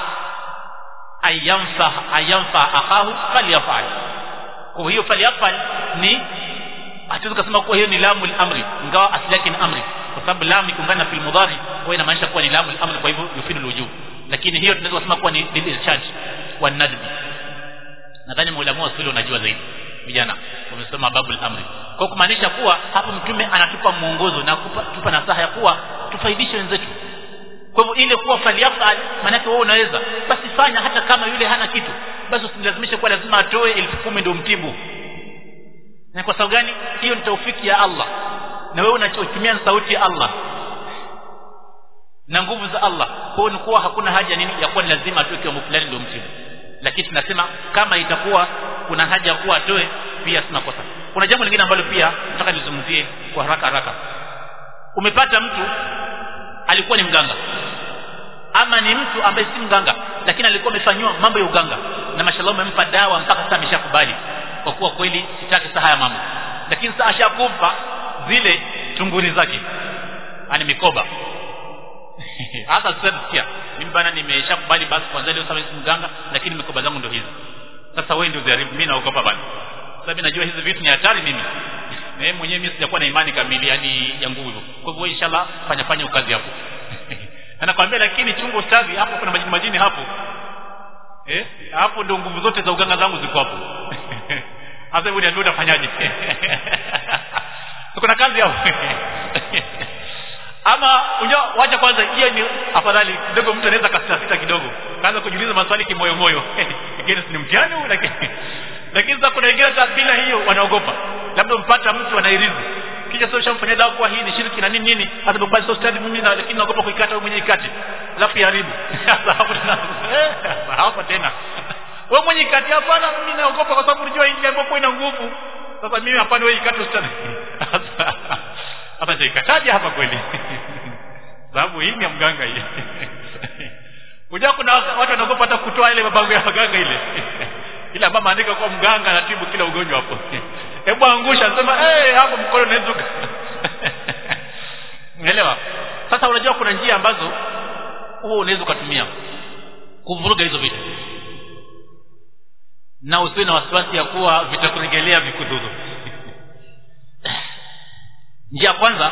ayamfa ayamfa akahu falyafal kwa hiyo falyafal ni hatuwezi kusema kuwa hiyo ni lamu amri ingawa asili yake ni amri kwa sababu lam ikiungana na fil mudhari huwa inamaanisha kuwa ni lamu amri kwa hivyo yufidu alwujub lakini hiyo tunaweza kusema kuwa ni lilirshad wa nadbi nadhani maulamu wa usuli unajua zaidi vijana wamesoma babul amri kwa kumaanisha kuwa hapo mtume anatupa mwongozo na kutupa nasaha ya kuwa tufaidishe wenzetu kwa hivyo ile kuwa falyafal maanake wewe unaweza basi fanya hata kama yule hana kitu basi usilazimishe kuwa lazima atoe elfu kumi ndio mtibu na kwa sababu gani hiyo ni taufiki ya Allah na wewe unachotumia sauti ya Allah na nguvu za Allah kwa hiyo ni kuwa hakuna haja nini ya kuwa ni lazima atoe kiwango fulani ndio mtibu lakini tunasema kama itakuwa kuna haja ya kuwa atoe pia sina kosa kuna jambo lingine ambalo pia nataka nizungumzie kwa haraka haraka umepata mtu alikuwa ni mganga ama ni mtu ambaye si mganga lakini alikuwa amefanywa mambo ya uganga na mashallah umempa dawa mpaka sasa ameshakubali kwa kuwa kweli sitaki saa haya mambo lakini sasa ashakupa zile tunguri zake ani mikoba hata sasa sikia mimi bana nimeshakubali basi kwanza leo sasa si mganga lakini mikoba zangu ndio hizi sasa wewe ndio ziharibu mimi naogopa bana sasa mimi najua hizi vitu ni hatari mimi na yeye mwenyewe mimi sijakuwa na imani kamili yani ya nguvu hivyo kwa hivyo inshallah fanya fanya ukazi hapo anakwambia lakini chungu ustadhi hapo kuna majini majini hapo eh hapo ndio nguvu zote za uganga zangu ziko hapo sasa hebu niambie utafanyaje kuna kazi hapo ama unajua wacha kwanza hiyo ni afadhali kidogo mtu anaweza kasita kidogo kaanza kujiuliza maswali kimoyo moyo lakini si mtihani lakini lakini sasa kuna wengine hata bila hiyo wanaogopa labda mpata mtu anairizi kisha sasa shamfanyia dawa kwa hii ni shirki na nini nini hata basi sasa stadi mimi na lakini naogopa kuikata wewe mwenyewe ikate alafu iharibu sasa hapo tena hapo tena wewe mwenyewe ikate hapana mimi naogopa kwa sababu unajua hii ambapo ina nguvu sasa mimi hapana wewe ikate stadi hata ikataje hapa kweli sababu hii ni ya mganga hii unajua kuna watu wanaogopa hata kutoa ile mabango ya mganga ile ila mama andika kwa mganga anatibu kila ugonjwa hapo hebu angusha sema eh hey, hapo mkono unaweza unaelewa sasa unajua kuna njia ambazo huo unaweza ukatumia kuvuruga hizo vitu na usiwe na wasiwasi ya kuwa vitakuregelea vikudhuru njia ya kwanza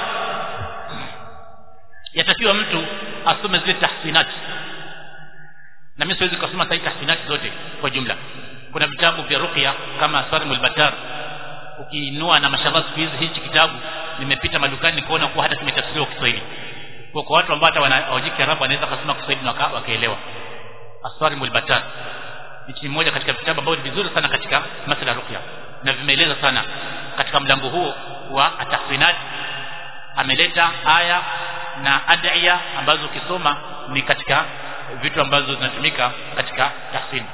yatakiwa mtu asome zile tahsinati na mimi siwezi kusoma sahihi tahsinati zote kwa jumla kuna vitabu vya ruqya kama Sarimul Batar ukiinua na mashallah siku hizi hichi kitabu nimepita madukani nikaona kuwa hata kimetafsiriwa Kiswahili kwa kwa watu ambao hata wanajiki Kiarabu wanaweza kusoma Kiswahili na wakaelewa Asarimul Batar ni mmoja katika vitabu ambavyo ni vizuri sana katika masuala ya ruqya na vimeeleza sana katika mlango huo wa atahsinat ameleta aya na ad'iya ambazo ukisoma ni katika vitu ambazo zinatumika katika tahsin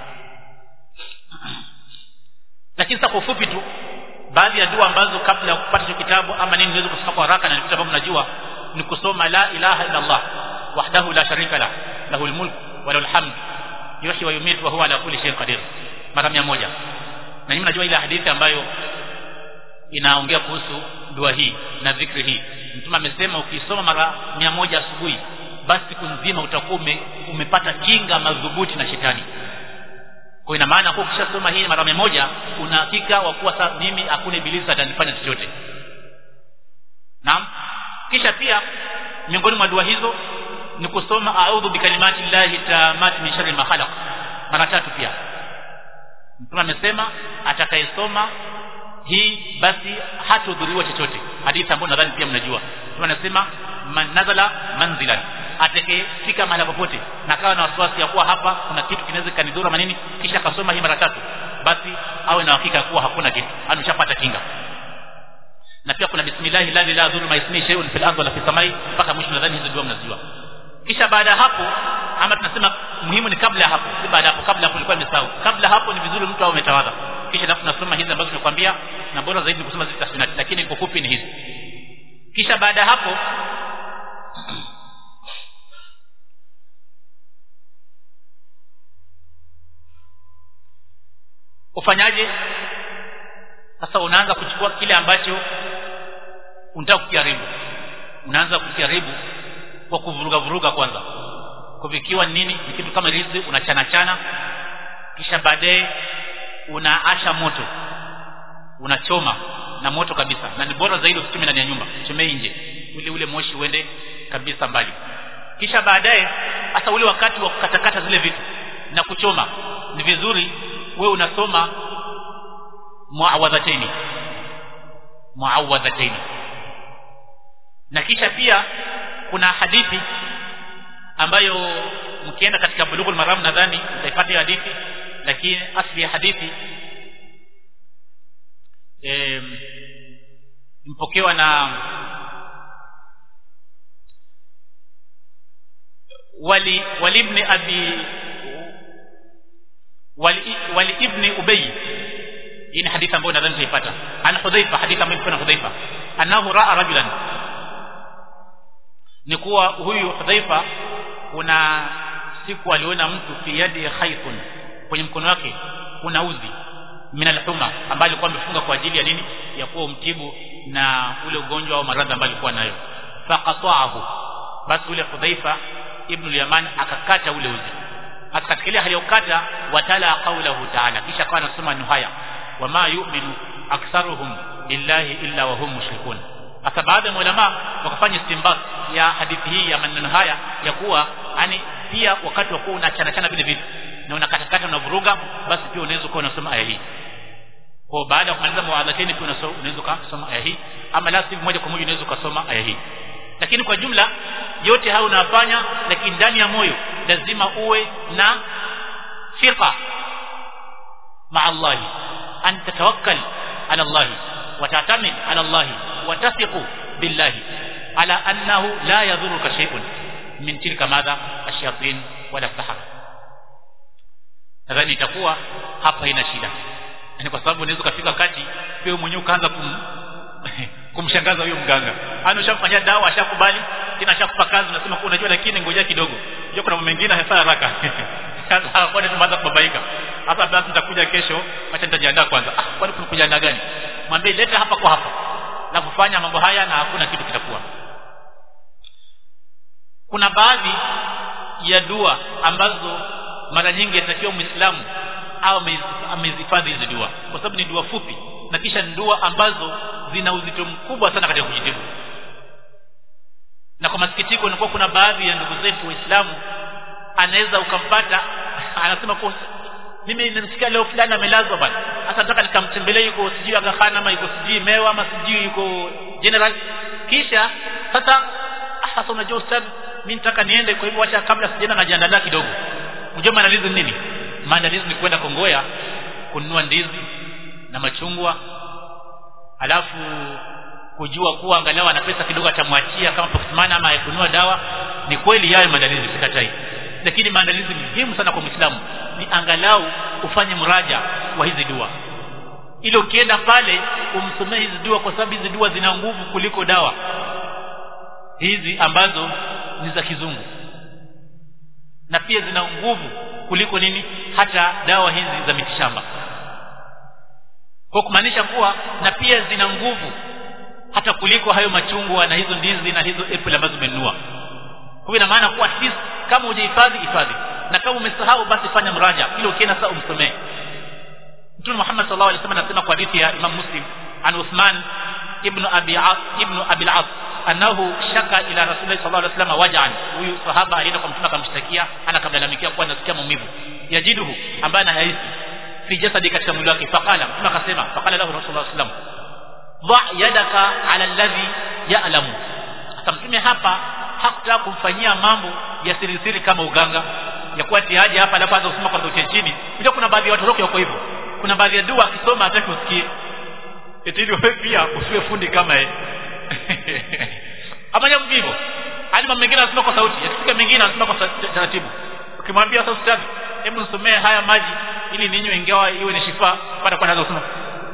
lakini sasa kwa ufupi tu baadhi ya dua ambazo kabla ya kupata hicho kitabu ama nini niweze kusoma kwa haraka na vitu ambavyo mnajua ni kusoma la ilaha illa Allah wahdahu la sharika la lahu almulk wa lahu alhamd yuhyi wa yumitu wa huwa ala kulli shay'in qadir mara 100 na nyinyi mnajua ile hadithi ambayo inaongea kuhusu dua hii na dhikri hii mtume amesema ukisoma mara 100 asubuhi basi siku nzima utakuwa ume, umepata kinga madhubuti na shetani kwa ina maana kwa ukishasoma hii mara moja una hakika wa kuwa sasa mimi hakuna ibilisi atanifanya chochote naam kisha pia miongoni mwa dua hizo ni kusoma a'udhu bikalimati llahi tamati min sharri ma khalaq mara tatu pia mtume amesema atakayesoma hii basi hatudhuriwa chochote hadithi ambayo nadhani pia mnajua mtume anasema man nazala manzilan atakayefika mahali popote na kawa na wasiwasi ya kuwa hapa kuna kitu kinaweza kanidhuru manini kisha akasoma hii mara tatu basi awe na hakika kuwa hakuna kitu ameshapata kinga na pia kuna bismillah la ilaha dhuru ma ismi shay'un fil ardi wala fis samai mpaka mwisho nadhani hizo dua mnazijua kisha baada ya hapo ama tunasema muhimu ni kabla ya hapo si baada ya hapo kabla hapo ilikuwa nimesahau kabla hapo ni vizuri mtu awe umetawadha kisha alafu tunasoma hizi ambazo tumekwambia na bora zaidi ni kusoma zile tasbihati lakini kwa fupi ni hizi kisha baada ya hapo ufanyaje sasa unaanza kuchukua kile ambacho unataka kukiharibu unaanza kukiharibu kwa kuvuruga vuruga kwanza kuvikiwa nini ni kitu kama rizi unachana chana kisha baadaye unaasha moto unachoma na moto kabisa na ni bora zaidi usichome ndani ya nyumba chomee nje ili ule moshi uende kabisa mbali kisha baadaye hasa ule wakati wa kukatakata zile vitu na kuchoma ni vizuri wewe unasoma muawadhataini muawadhataini na kisha pia kuna hadithi ambayo mkienda katika bulughul maram nadhani mtaipata hiyo hadithi lakini asli ya hadithi e, mpokewa na wali wali ibn abi wali, wali ibn ubay hii ni hadithi ambayo nadhani tutaipata an hudhaifa hadithi ambayo kuna hudhaifa annahu raa rajulan ni kuwa huyu hudhaifa kuna siku aliona mtu fi yadi khaytun kwenye mkono wake kuna uzi min alhuma ambayo alikuwa amefunga kwa ajili ya nini ya kuwa umtibu na ule ugonjwa au maradhi ambayo alikuwa nayo faqata'ahu basi ule hudhaifa ibn al-yaman akakata ule uzi hata katika ile hali ya ukata watala qawlahu ta'ala kisha akawa anasema nuhaya wama yu'minu aktharuhum billahi illa wa hum mushrikun hasa baadhi ya ulama wakafanya istinbat ya hadithi hii ya maneno haya ya kuwa yani pia wakati wa kuwa unachana chana vile vitu na unakatakata unavuruga basi pia unaweza kuwa unasoma aya hii kwa baada ya kumaliza muadhatini pia unaweza kusoma aya hii ama la sivyo moja kwa moja unaweza kusoma aya hii lakini kwa jumla yote hayo unafanya lakini ndani ya moyo lazima uwe na fiqa مع الله أن تتوكل على الله وتعتمد على الله وتثق بالله على أنه لا يضرك شيء من تلك ماذا الشياطين ولا السحر nadhani itakuwa hapa ina shida yani kwa sababu unaweza kufika wakati pia mwenyewe ukaanza kum, kumshangaza huyo mganga ana ushamfanyia dawa ashakubali tena ashakupa kazi unasema kwa unajua lakini ngoja kidogo unajua kuna mambo mengine hasa haraka sasa kwa nini tumeanza kubabaika hapa basi nitakuja kesho acha nitajiandaa kwanza ah kwani kuna kujiandaa gani mwambie leta hapa kwa hapa na kufanya mambo haya na hakuna kitu kitakuwa kuna baadhi ya dua ambazo mara nyingi yatakiwa muislamu au amezihifadhi hizi dua kwa sababu ni dua fupi na kisha ni dua ambazo zina uzito mkubwa sana katika kujitibu na kwa masikitiko inakuwa kuna baadhi ya ndugu zetu waislamu anaweza ukampata anasema kwa mimi nimesikia leo fulani amelazwa bana sasa nataka nikamtembelee yuko sijui Aga Khan ama yuko sijui Mewa ama sijui yuko General kisha sasa sasa unajua ustadhi mimi nataka niende kwa hivyo acha kabla sijaenda najiandaa kidogo unajua maandalizi ni nini maandalizi ni kwenda Kongoya kununua ndizi na machungwa alafu kujua kuwa angalau ana pesa kidogo atamwachia kama poxman ama kununua dawa ni kweli yayo maandalizi sikatai lakini maandalizi muhimu sana kwa Muislamu ni angalau ufanye mraja wa hizi dua ili ukienda pale umsomee hizi dua kwa sababu hizi dua zina nguvu kuliko dawa hizi ambazo ni za kizungu na pia zina nguvu kuliko nini hata dawa hizi za mitishamba kwa kumaanisha kuwa na pia zina nguvu hata kuliko hayo machungwa na hizo ndizi na hizo apple ambazo umenunua kwa ina maana kuwa at least kama hujahifadhi hifadhi na kama umesahau basi fanya mraja ili ukienda sasa umsomee Mtume Muhammad sallallahu alaihi wasallam anasema kwa hadithi ya Imam Muslim an Uthman ibn Abi As ibn Abi al-As annahu shaka ila Rasulullah sallallahu alaihi wasallam waj'an huyu sahaba alienda kwa mtume akamshtakia anakamlalamikia kuwa anasikia maumivu yajiduhu ambaye anahisi fi jasadi katika mwili wake faqala mtume akasema faqala lahu Rasulullah sallallahu alaihi wasallam dha yadaka ala alladhi ya'lamu sasa mtume hapa hakutaka kumfanyia mambo ya siri siri kama uganga ya kuwa tiaje hapa alafu anza kusoma kwa sauti ya chini ndio kuna baadhi ya watu wako hivyo kuna baadhi ya dua akisoma hataki usikie eti ili wewe pia usiwe fundi kama yeye ama jambo hivyo hadi mambo mengine anasema kwa sauti yakifika mengine anasema kwa taratibu ukimwambia sasa ustadhi hebu nisomee haya maji ili ninywe ingawa iwe ni shifa baada kwa nazo kusoma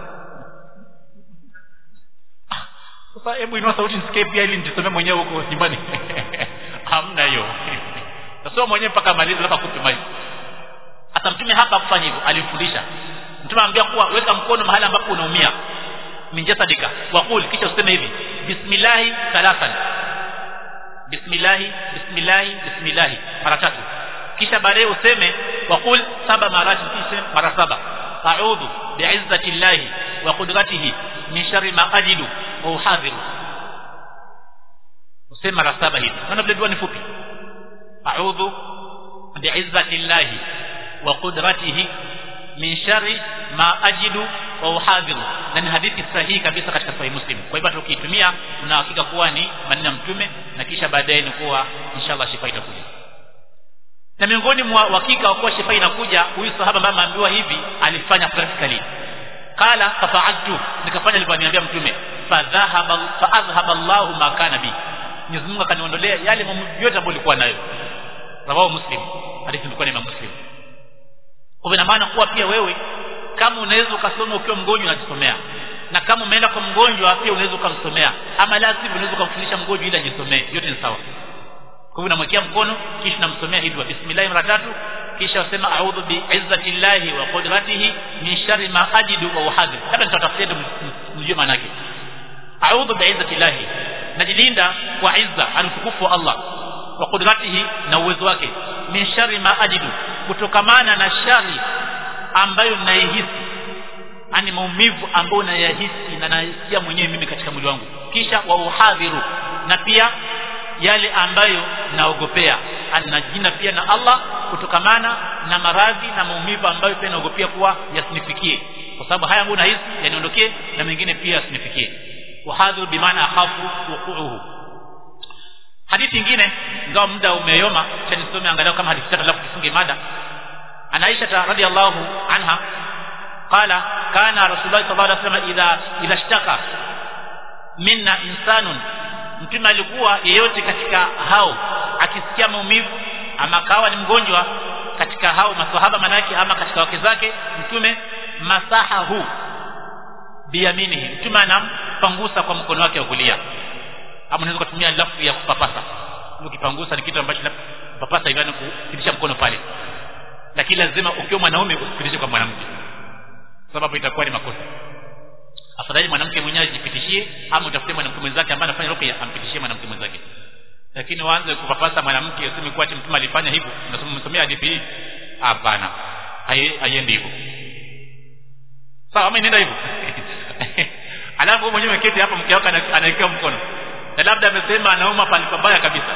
sasa hebu inua sauti nisikie pia ili nijisomee mwenyewe huko nyumbani hamna hiyo tasoma mwenyewe mpaka amalize labda kupe maji hata mtume hapa kufanya hivyo alimfundisha mtume anambia kuwa weka mkono mahali ambapo unaumia min jasadika waqul kisha useme hivi bismillah thalathan bismillah bismillah bismillah mara tatu kisha baadaye useme waqul saba marati kisha mara saba a'udhu bi'izzati llahi wa qudratihi min sharri ma ajidu wa uhadhiru useme mara saba hivi maana vile dua ni fupi a'udhu bi'izzati llahi wa qudratihi min sharri ma ajidu wa uhadhiru na ni hadithi sahihi kabisa katika sahih muslim kwa hivyo tukiitumia tuna hakika kuwa ni maneno ya mtume na kisha baadaye ni kuwa inshallah shifa itakuja na miongoni mwa hakika kuwa shifa inakuja huyu sahaba ambaye ameambiwa hivi alifanya practically qala fafa'altu nikafanya alivyoniambia mtume fadhahaba fa'adhhaba Allahu ma kana bi Mwenyezi Mungu akaniondolea yale mambo yote ambayo nilikuwa nayo rawahu muslim hadithi ilikuwa ni Imam muslim kwa ina maana kuwa pia wewe kama unaweza ukasoma ukiwa mgonjwa unajisomea na kama umeenda kwa mgonjwa pia unaweza ukamsomea ama la sivyo unaweza ukamfundisha mgonjwa ili ajisomee yote ni sawa kwa hivyo unamwekea mkono kisha unamsomea hivi bismillah mara tatu kisha usema a'udhu bi izzati llahi wa qudratihi min sharri ma ajidu wa uhadhir labda nitatafsiri mjue maana yake a'udhu bi izzati llahi najilinda kwa izza antukufu wa Allah wa qudratihi na uwezo wake min sharri ma ajidu kutokamana na shari ambayo naihisi ani maumivu ambayo nayahisi na nasikia mwenyewe mimi katika mwili wangu kisha wa uhadhiru na pia yale ambayo naogopea anajina pia na Allah kutokamana na maradhi na maumivu ambayo pia naogopea kuwa yasinifikie kwa sababu haya ambayo nahisi yaniondokee na mengine pia yasinifikie wahadhiru bimaana akhafu wuquuhu hadithi nyingine ingawa muda umeyoma cha nisome angalau kama hadithi tatu alafu tufunge mada عن عائشة رضي الله عنها قال كان رسول الله صلى الله عليه وسلم إذا إذا اشتكى منا إنسان mtume alikuwa yeyote katika hao akisikia maumivu ama kawa ni mgonjwa katika hao maswahaba manake ama katika wake zake mtume masahahu biyaminihi mtume anampangusa kwa mkono wake wa kulia ama unaweza kutumia lafu ya kupapasa ukipangusa ni kitu ambacho papasa hivi kupitisha mkono pale lakini lazima ukiwa mwanaume usipitishe kwa mwanamke sababu itakuwa ni makosa afadhali mwanamke mwenyewe ajipitishie ama utafute mwanamke mwenzake ambaye anafanya ruqya ampitishie mwanamke mwenzake lakini waanze kupapasa mwanamke useme kuwa mtume alifanya hivyo unasema msomea hadithi hii hapana haiendi hivyo sawa ama inaenda hivyo alafu wewe mwenyewe umeketi hapa mke wako anawekewa mkono na labda amesema anauma pale pabaya kabisa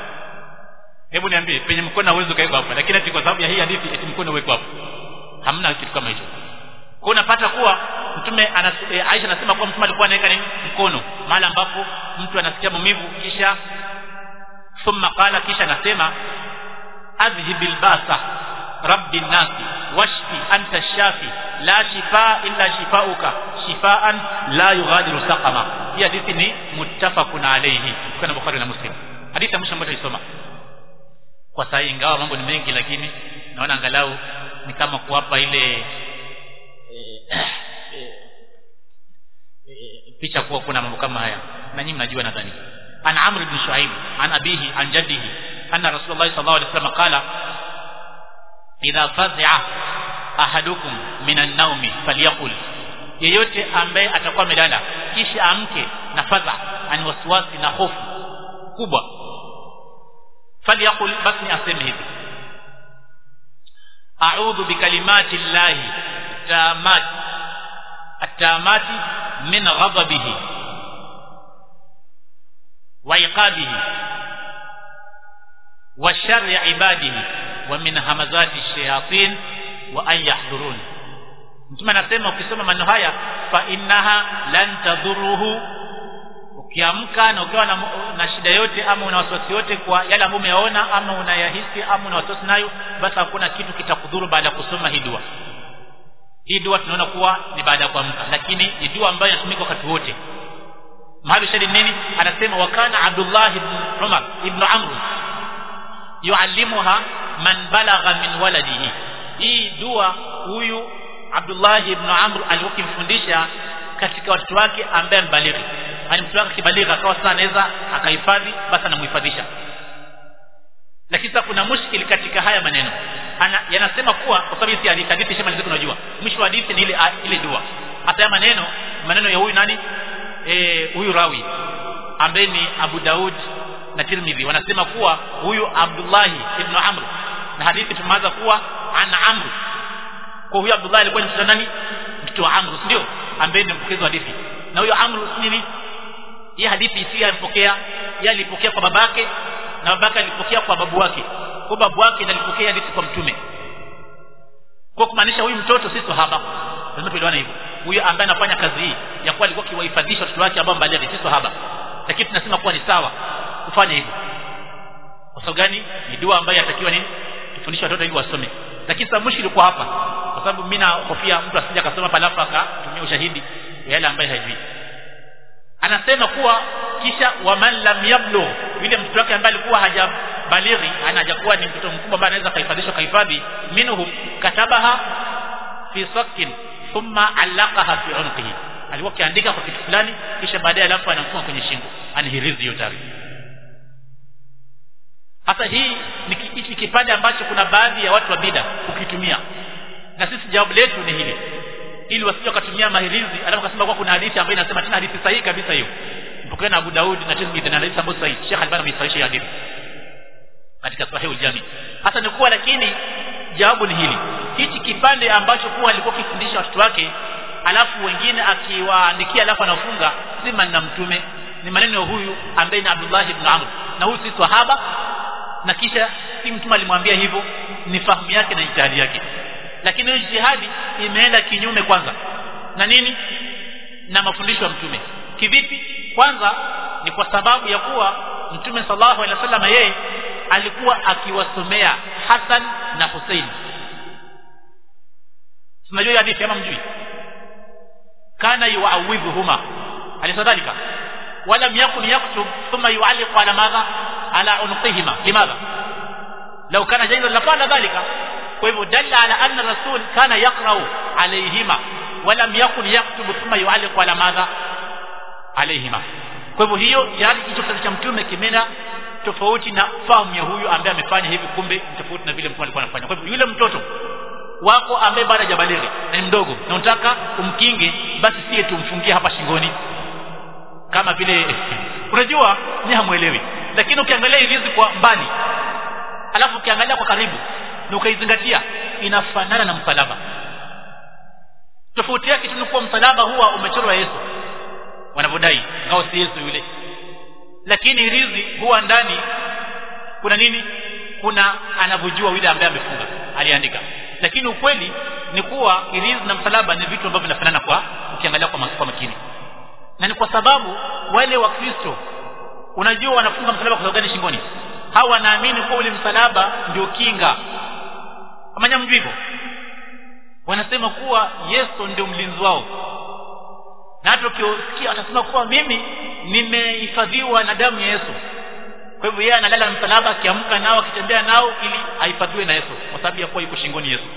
hebu niambie penye mkono hauwezi ukawekwa hapa lakini ati kwa sababu ya hii hadithi eti mkono uwekwa hapo hamna kitu kama hicho kwa unapata kuwa mtume anas, e, Aisha anasema kuwa mtume alikuwa anaweka nini mkono mahali ambapo mtu anasikia maumivu kisha thumma qala kisha anasema adhhibil basa rabbi nasi washfi anta shafi la shifaa illa shifauka shifaan la yughadiru saqama hii hadithi ni muttafaqun alayhi kwa Bukhari na Muslim hadithi ya mwisho ambayo tulisoma kwa saa ingawa mambo ni mengi lakini naona angalau ni kama kuwapa ile e, e, e, picha kuwa kuna mambo kama haya na nyinyi mnajua nadhani عن عمرو بن شعيب عن أبيه عن جده أن رسول الله صلى الله عليه وسلم قال إذا فزع أحدكم من النوم فليقل yeyote ambaye atakuwa amelala kisha amke na fadha ani wasiwasi na hofu kubwa falyaqul basi aseme hivi a'udhu bikalimati llahi tamat at-tamati min ghadabihi wa iqabihi wa sharri ibadihi wa min hamazati shayatin wa an yahdurun mtume anasema ukisoma maneno haya fa innaha lan tadhuruhu ukiamka na ukiwa na, na shida yote ama una wasiwasi yote kwa yale ambayo umeyaona ama unayahisi ama una wasiwasi nayo basi hakuna kitu kitakudhuru baada ya kusoma hii dua hii dua tunaona kuwa ni baada ya kuamka lakini ni dua ambayo inatumika wakati wote mahali shahidi nini anasema wakana abdullah ibn umar ibn amr yuallimuha man balagha min waladihi hii dua huyu Abdullah ibn Amr alikuwa akimfundisha katika watoto wake ambaye mbalighi yani mtoto wake kibaligha akawa sasa anaweza akahifadhi basi anamhifadhisha lakini sasa kuna mushkili katika haya maneno Ana, yanasema kuwa kwa sababu hizi hadithi hadithi shema nziko unajua mwisho wa hadithi ni ile ile dua hata haya maneno maneno ya huyu nani eh huyu rawi ambaye ni Abu Daud na Tirmidhi wanasema kuwa huyu Abdullah ibn Amr na hadithi tumeanza kuwa an Amr kwa huyo Abdullah alikuwa ni mtoto nani mtoto wa Amr ndio ambaye ni mpokezi wa hadithi na huyo Amr nini hii hadithi si alipokea yeye alipokea kwa babake na babake alipokea kwa babu wake kwa babu wake ndiye alipokea hadithi kwa mtume kwa kumaanisha huyu mtoto si sahaba lazima tuelewane hivyo huyo ambaye anafanya kazi hii ya kuwa alikuwa kiwahifadhisha watoto wake ambao mbalighi si sahaba lakini tunasema kuwa ni sawa kufanya hivyo kwa sababu gani ni dua ambayo yatakiwa nini tufundishe watoto ili wasome lakini sasa mushkili kwa hapa kwa sababu mimi nahofia mtu asije akasoma palafu akatumia ushahidi yale ambaye hajui anasema kuwa kisha waman lam yablu yule mtoto wake ambaye alikuwa hajabalighi ana hajakuwa ni mtoto mkubwa ambaye anaweza kahifadhishwa kahifadhi minhum katabaha fi sakin thumma allaqaha fi unqihi alikuwa akiandika kwa kitu fulani kisha baadaye alafu anafunga kwenye shingo anihirizi hiyo taarifa hasa hii ni hichi kipande ambacho kuna baadhi ya watu wa bida ukitumia na sisi jawabu letu ni hili ili wasije wakatumia mahirizi alafu kasema kwa kuna hadithi ambayo inasema tena hadithi sahihi kabisa hiyo mpokea na Abu Daud na Tirmidhi na hadithi ambayo sahihi Sheikh Albani ameisahihisha hadithi katika Sahih al-Jami hasa ni kuwa lakini jawabu ni hili hichi kipande ambacho kuwa alikuwa akifundisha watoto wake alafu wengine akiwaandikia alafu anafunga si maneno mtume ni maneno ya huyu ambaye ni Abdullah ibn Amr na huyu si sahaba na kisha si mtume alimwambia hivyo ni fahamu yake na ijtihadi yake lakini hiyo jihadi imeenda kinyume kwanza na nini na mafundisho ya mtume kivipi kwanza ni kwa sababu ya kuwa mtume sallallahu alaihi wasallam yeye alikuwa akiwasomea Hassan na Hussein tunajua hadithi kama mjui kana yuawidhuhuma alisadhalika ولم يكن يكتب ثم يعلق على ماذا على عنقهما لماذا لو كان جيدا لقال ذلك فهو دل على أن الرسول كان يقرأ عليهما ولم يكن يكتب ثم يعلق على ماذا عليهما kwa hivyo hiyo yani hicho kitabu cha mtume kimena tofauti na fahamu ya huyu ambaye amefanya hivi kumbe tofauti na vile mtume alikuwa anafanya kwa hivyo yule mtoto wako ambaye bado hajabalighi na ni mdogo na unataka umkinge basi sie tumfungie hapa shingoni kama vile unajua ni hamuelewi lakini ukiangalia ilizi kwa mbali alafu ukiangalia kwa karibu na ukaizingatia inafanana na msalaba tofauti yake tu ni kuwa msalaba huwa umechorwa Yesu wanavyodai ngao si Yesu yule lakini rizi huwa ndani kuna nini kuna anavyojua yule ambaye amefunga aliandika lakini ukweli ni kuwa irizi na msalaba ni vitu ambavyo vinafanana kwa ukiangalia kwa, kwa makini na ni kwa sababu wale wa Kristo unajua wanafunga msalaba kwa sababu gani shingoni hawa wanaamini kuwa ule msalaba ndio kinga amanya mjui hivyo wanasema kuwa Yesu ndio mlinzi wao na hata ukiosikia atasema kuwa mimi nimehifadhiwa na damu ya Yesu kwa hivyo yeye analala msalaba akiamka nao akitembea nao ili ahifadhiwe na Yesu kwa sababu ya kuwa yuko shingoni Yesu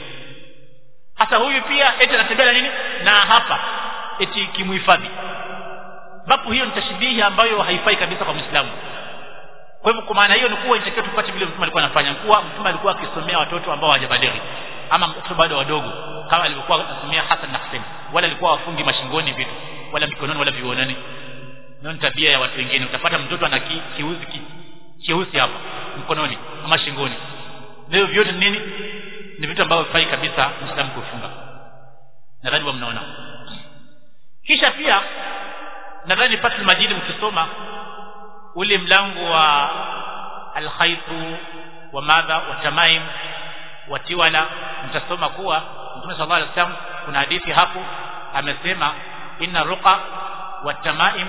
hata huyu pia eti anatembea na nini na hapa eti kimuhifadhi ambapo hiyo ni tashbihi ambayo haifai kabisa kwa Muislamu kwa hivyo kwa maana hiyo ni kuwa inatakiwa tupate vile mtume alikuwa anafanya kuwa mtume alikuwa akisomea watoto ambao hawajabalighi ama watoto bado wadogo kama alivyokuwa anasomea Hassan na Hussein wala alikuwa wafungi mashingoni vitu wala mikononi wala viunoni ndio ni tabia ya watu wengine utapata mtoto ana ki, kiuzi ki, kiusi hapa mkononi ama shingoni leo vyote ni nini ni vitu ambavyo vifai kabisa Muislamu kufunga nadhani wa mnaona kisha pia nadhani Fathul Majid mkisoma ule mlango wa alkhaitu wa madha wa tamaim wa tiwala mtasoma kuwa Mtume sallallahu alaihi wasallam kuna hadithi hapo amesema inna ruqa wa tamaim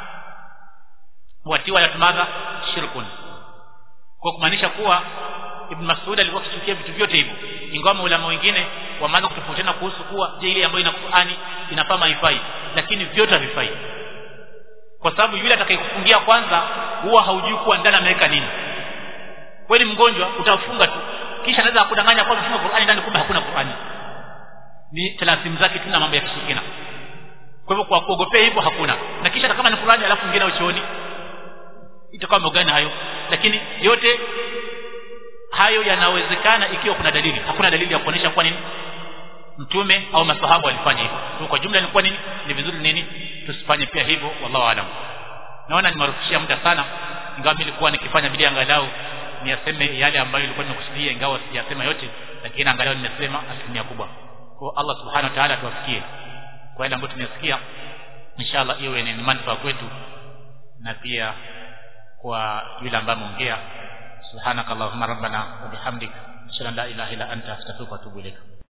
wa tiwala madha shirkun kwa kumaanisha kuwa Ibn Mas'ud alikuwa akichukia vitu vyote hivyo ingawa maulama wengine wameanza kutofautiana kuhusu kuwa je ile ambayo ina Qur'ani inafaa haifai lakini vyote havifai kwa sababu yule atakayekufungia kwanza huwa haujui kuwa ndani ameweka nini kweli mgonjwa utafunga tu kisha anaweza kudanganya kwa mfunga Qur'ani ndani kumbe hakuna Qur'ani ni talasimu zake tu na mambo ya kishirikina kwa hivyo kwa kuogopea hivyo hakuna na kisha kama ni Qur'ani alafu mwingine uchooni itakuwa mogani hayo lakini yote hayo yanawezekana ikiwa kuna dalili hakuna dalili ya kuonesha kwa nini mtume au masahabu walifanya hivyo so, kwa jumla ilikuwa nini ni vizuri nini tusifanye pia hivyo wallahu alam naona nimarufishia muda sana ingawa mimi nilikuwa nikifanya bidii angalau niyaseme yale ambayo ilikuwa nimekusudia ingawa sijasema yote lakini angalau nimesema asilimia kubwa kwa Allah subhanahu wa ta'ala tuwafikie kwa yale ambayo tumesikia inshallah iwe ni manufaa kwetu na pia kwa yule ambaye ameongea subhanakallahumma rabbana wa bihamdika ashhadu an la ilaha illa anta astaghfiruka wa atubu ilaik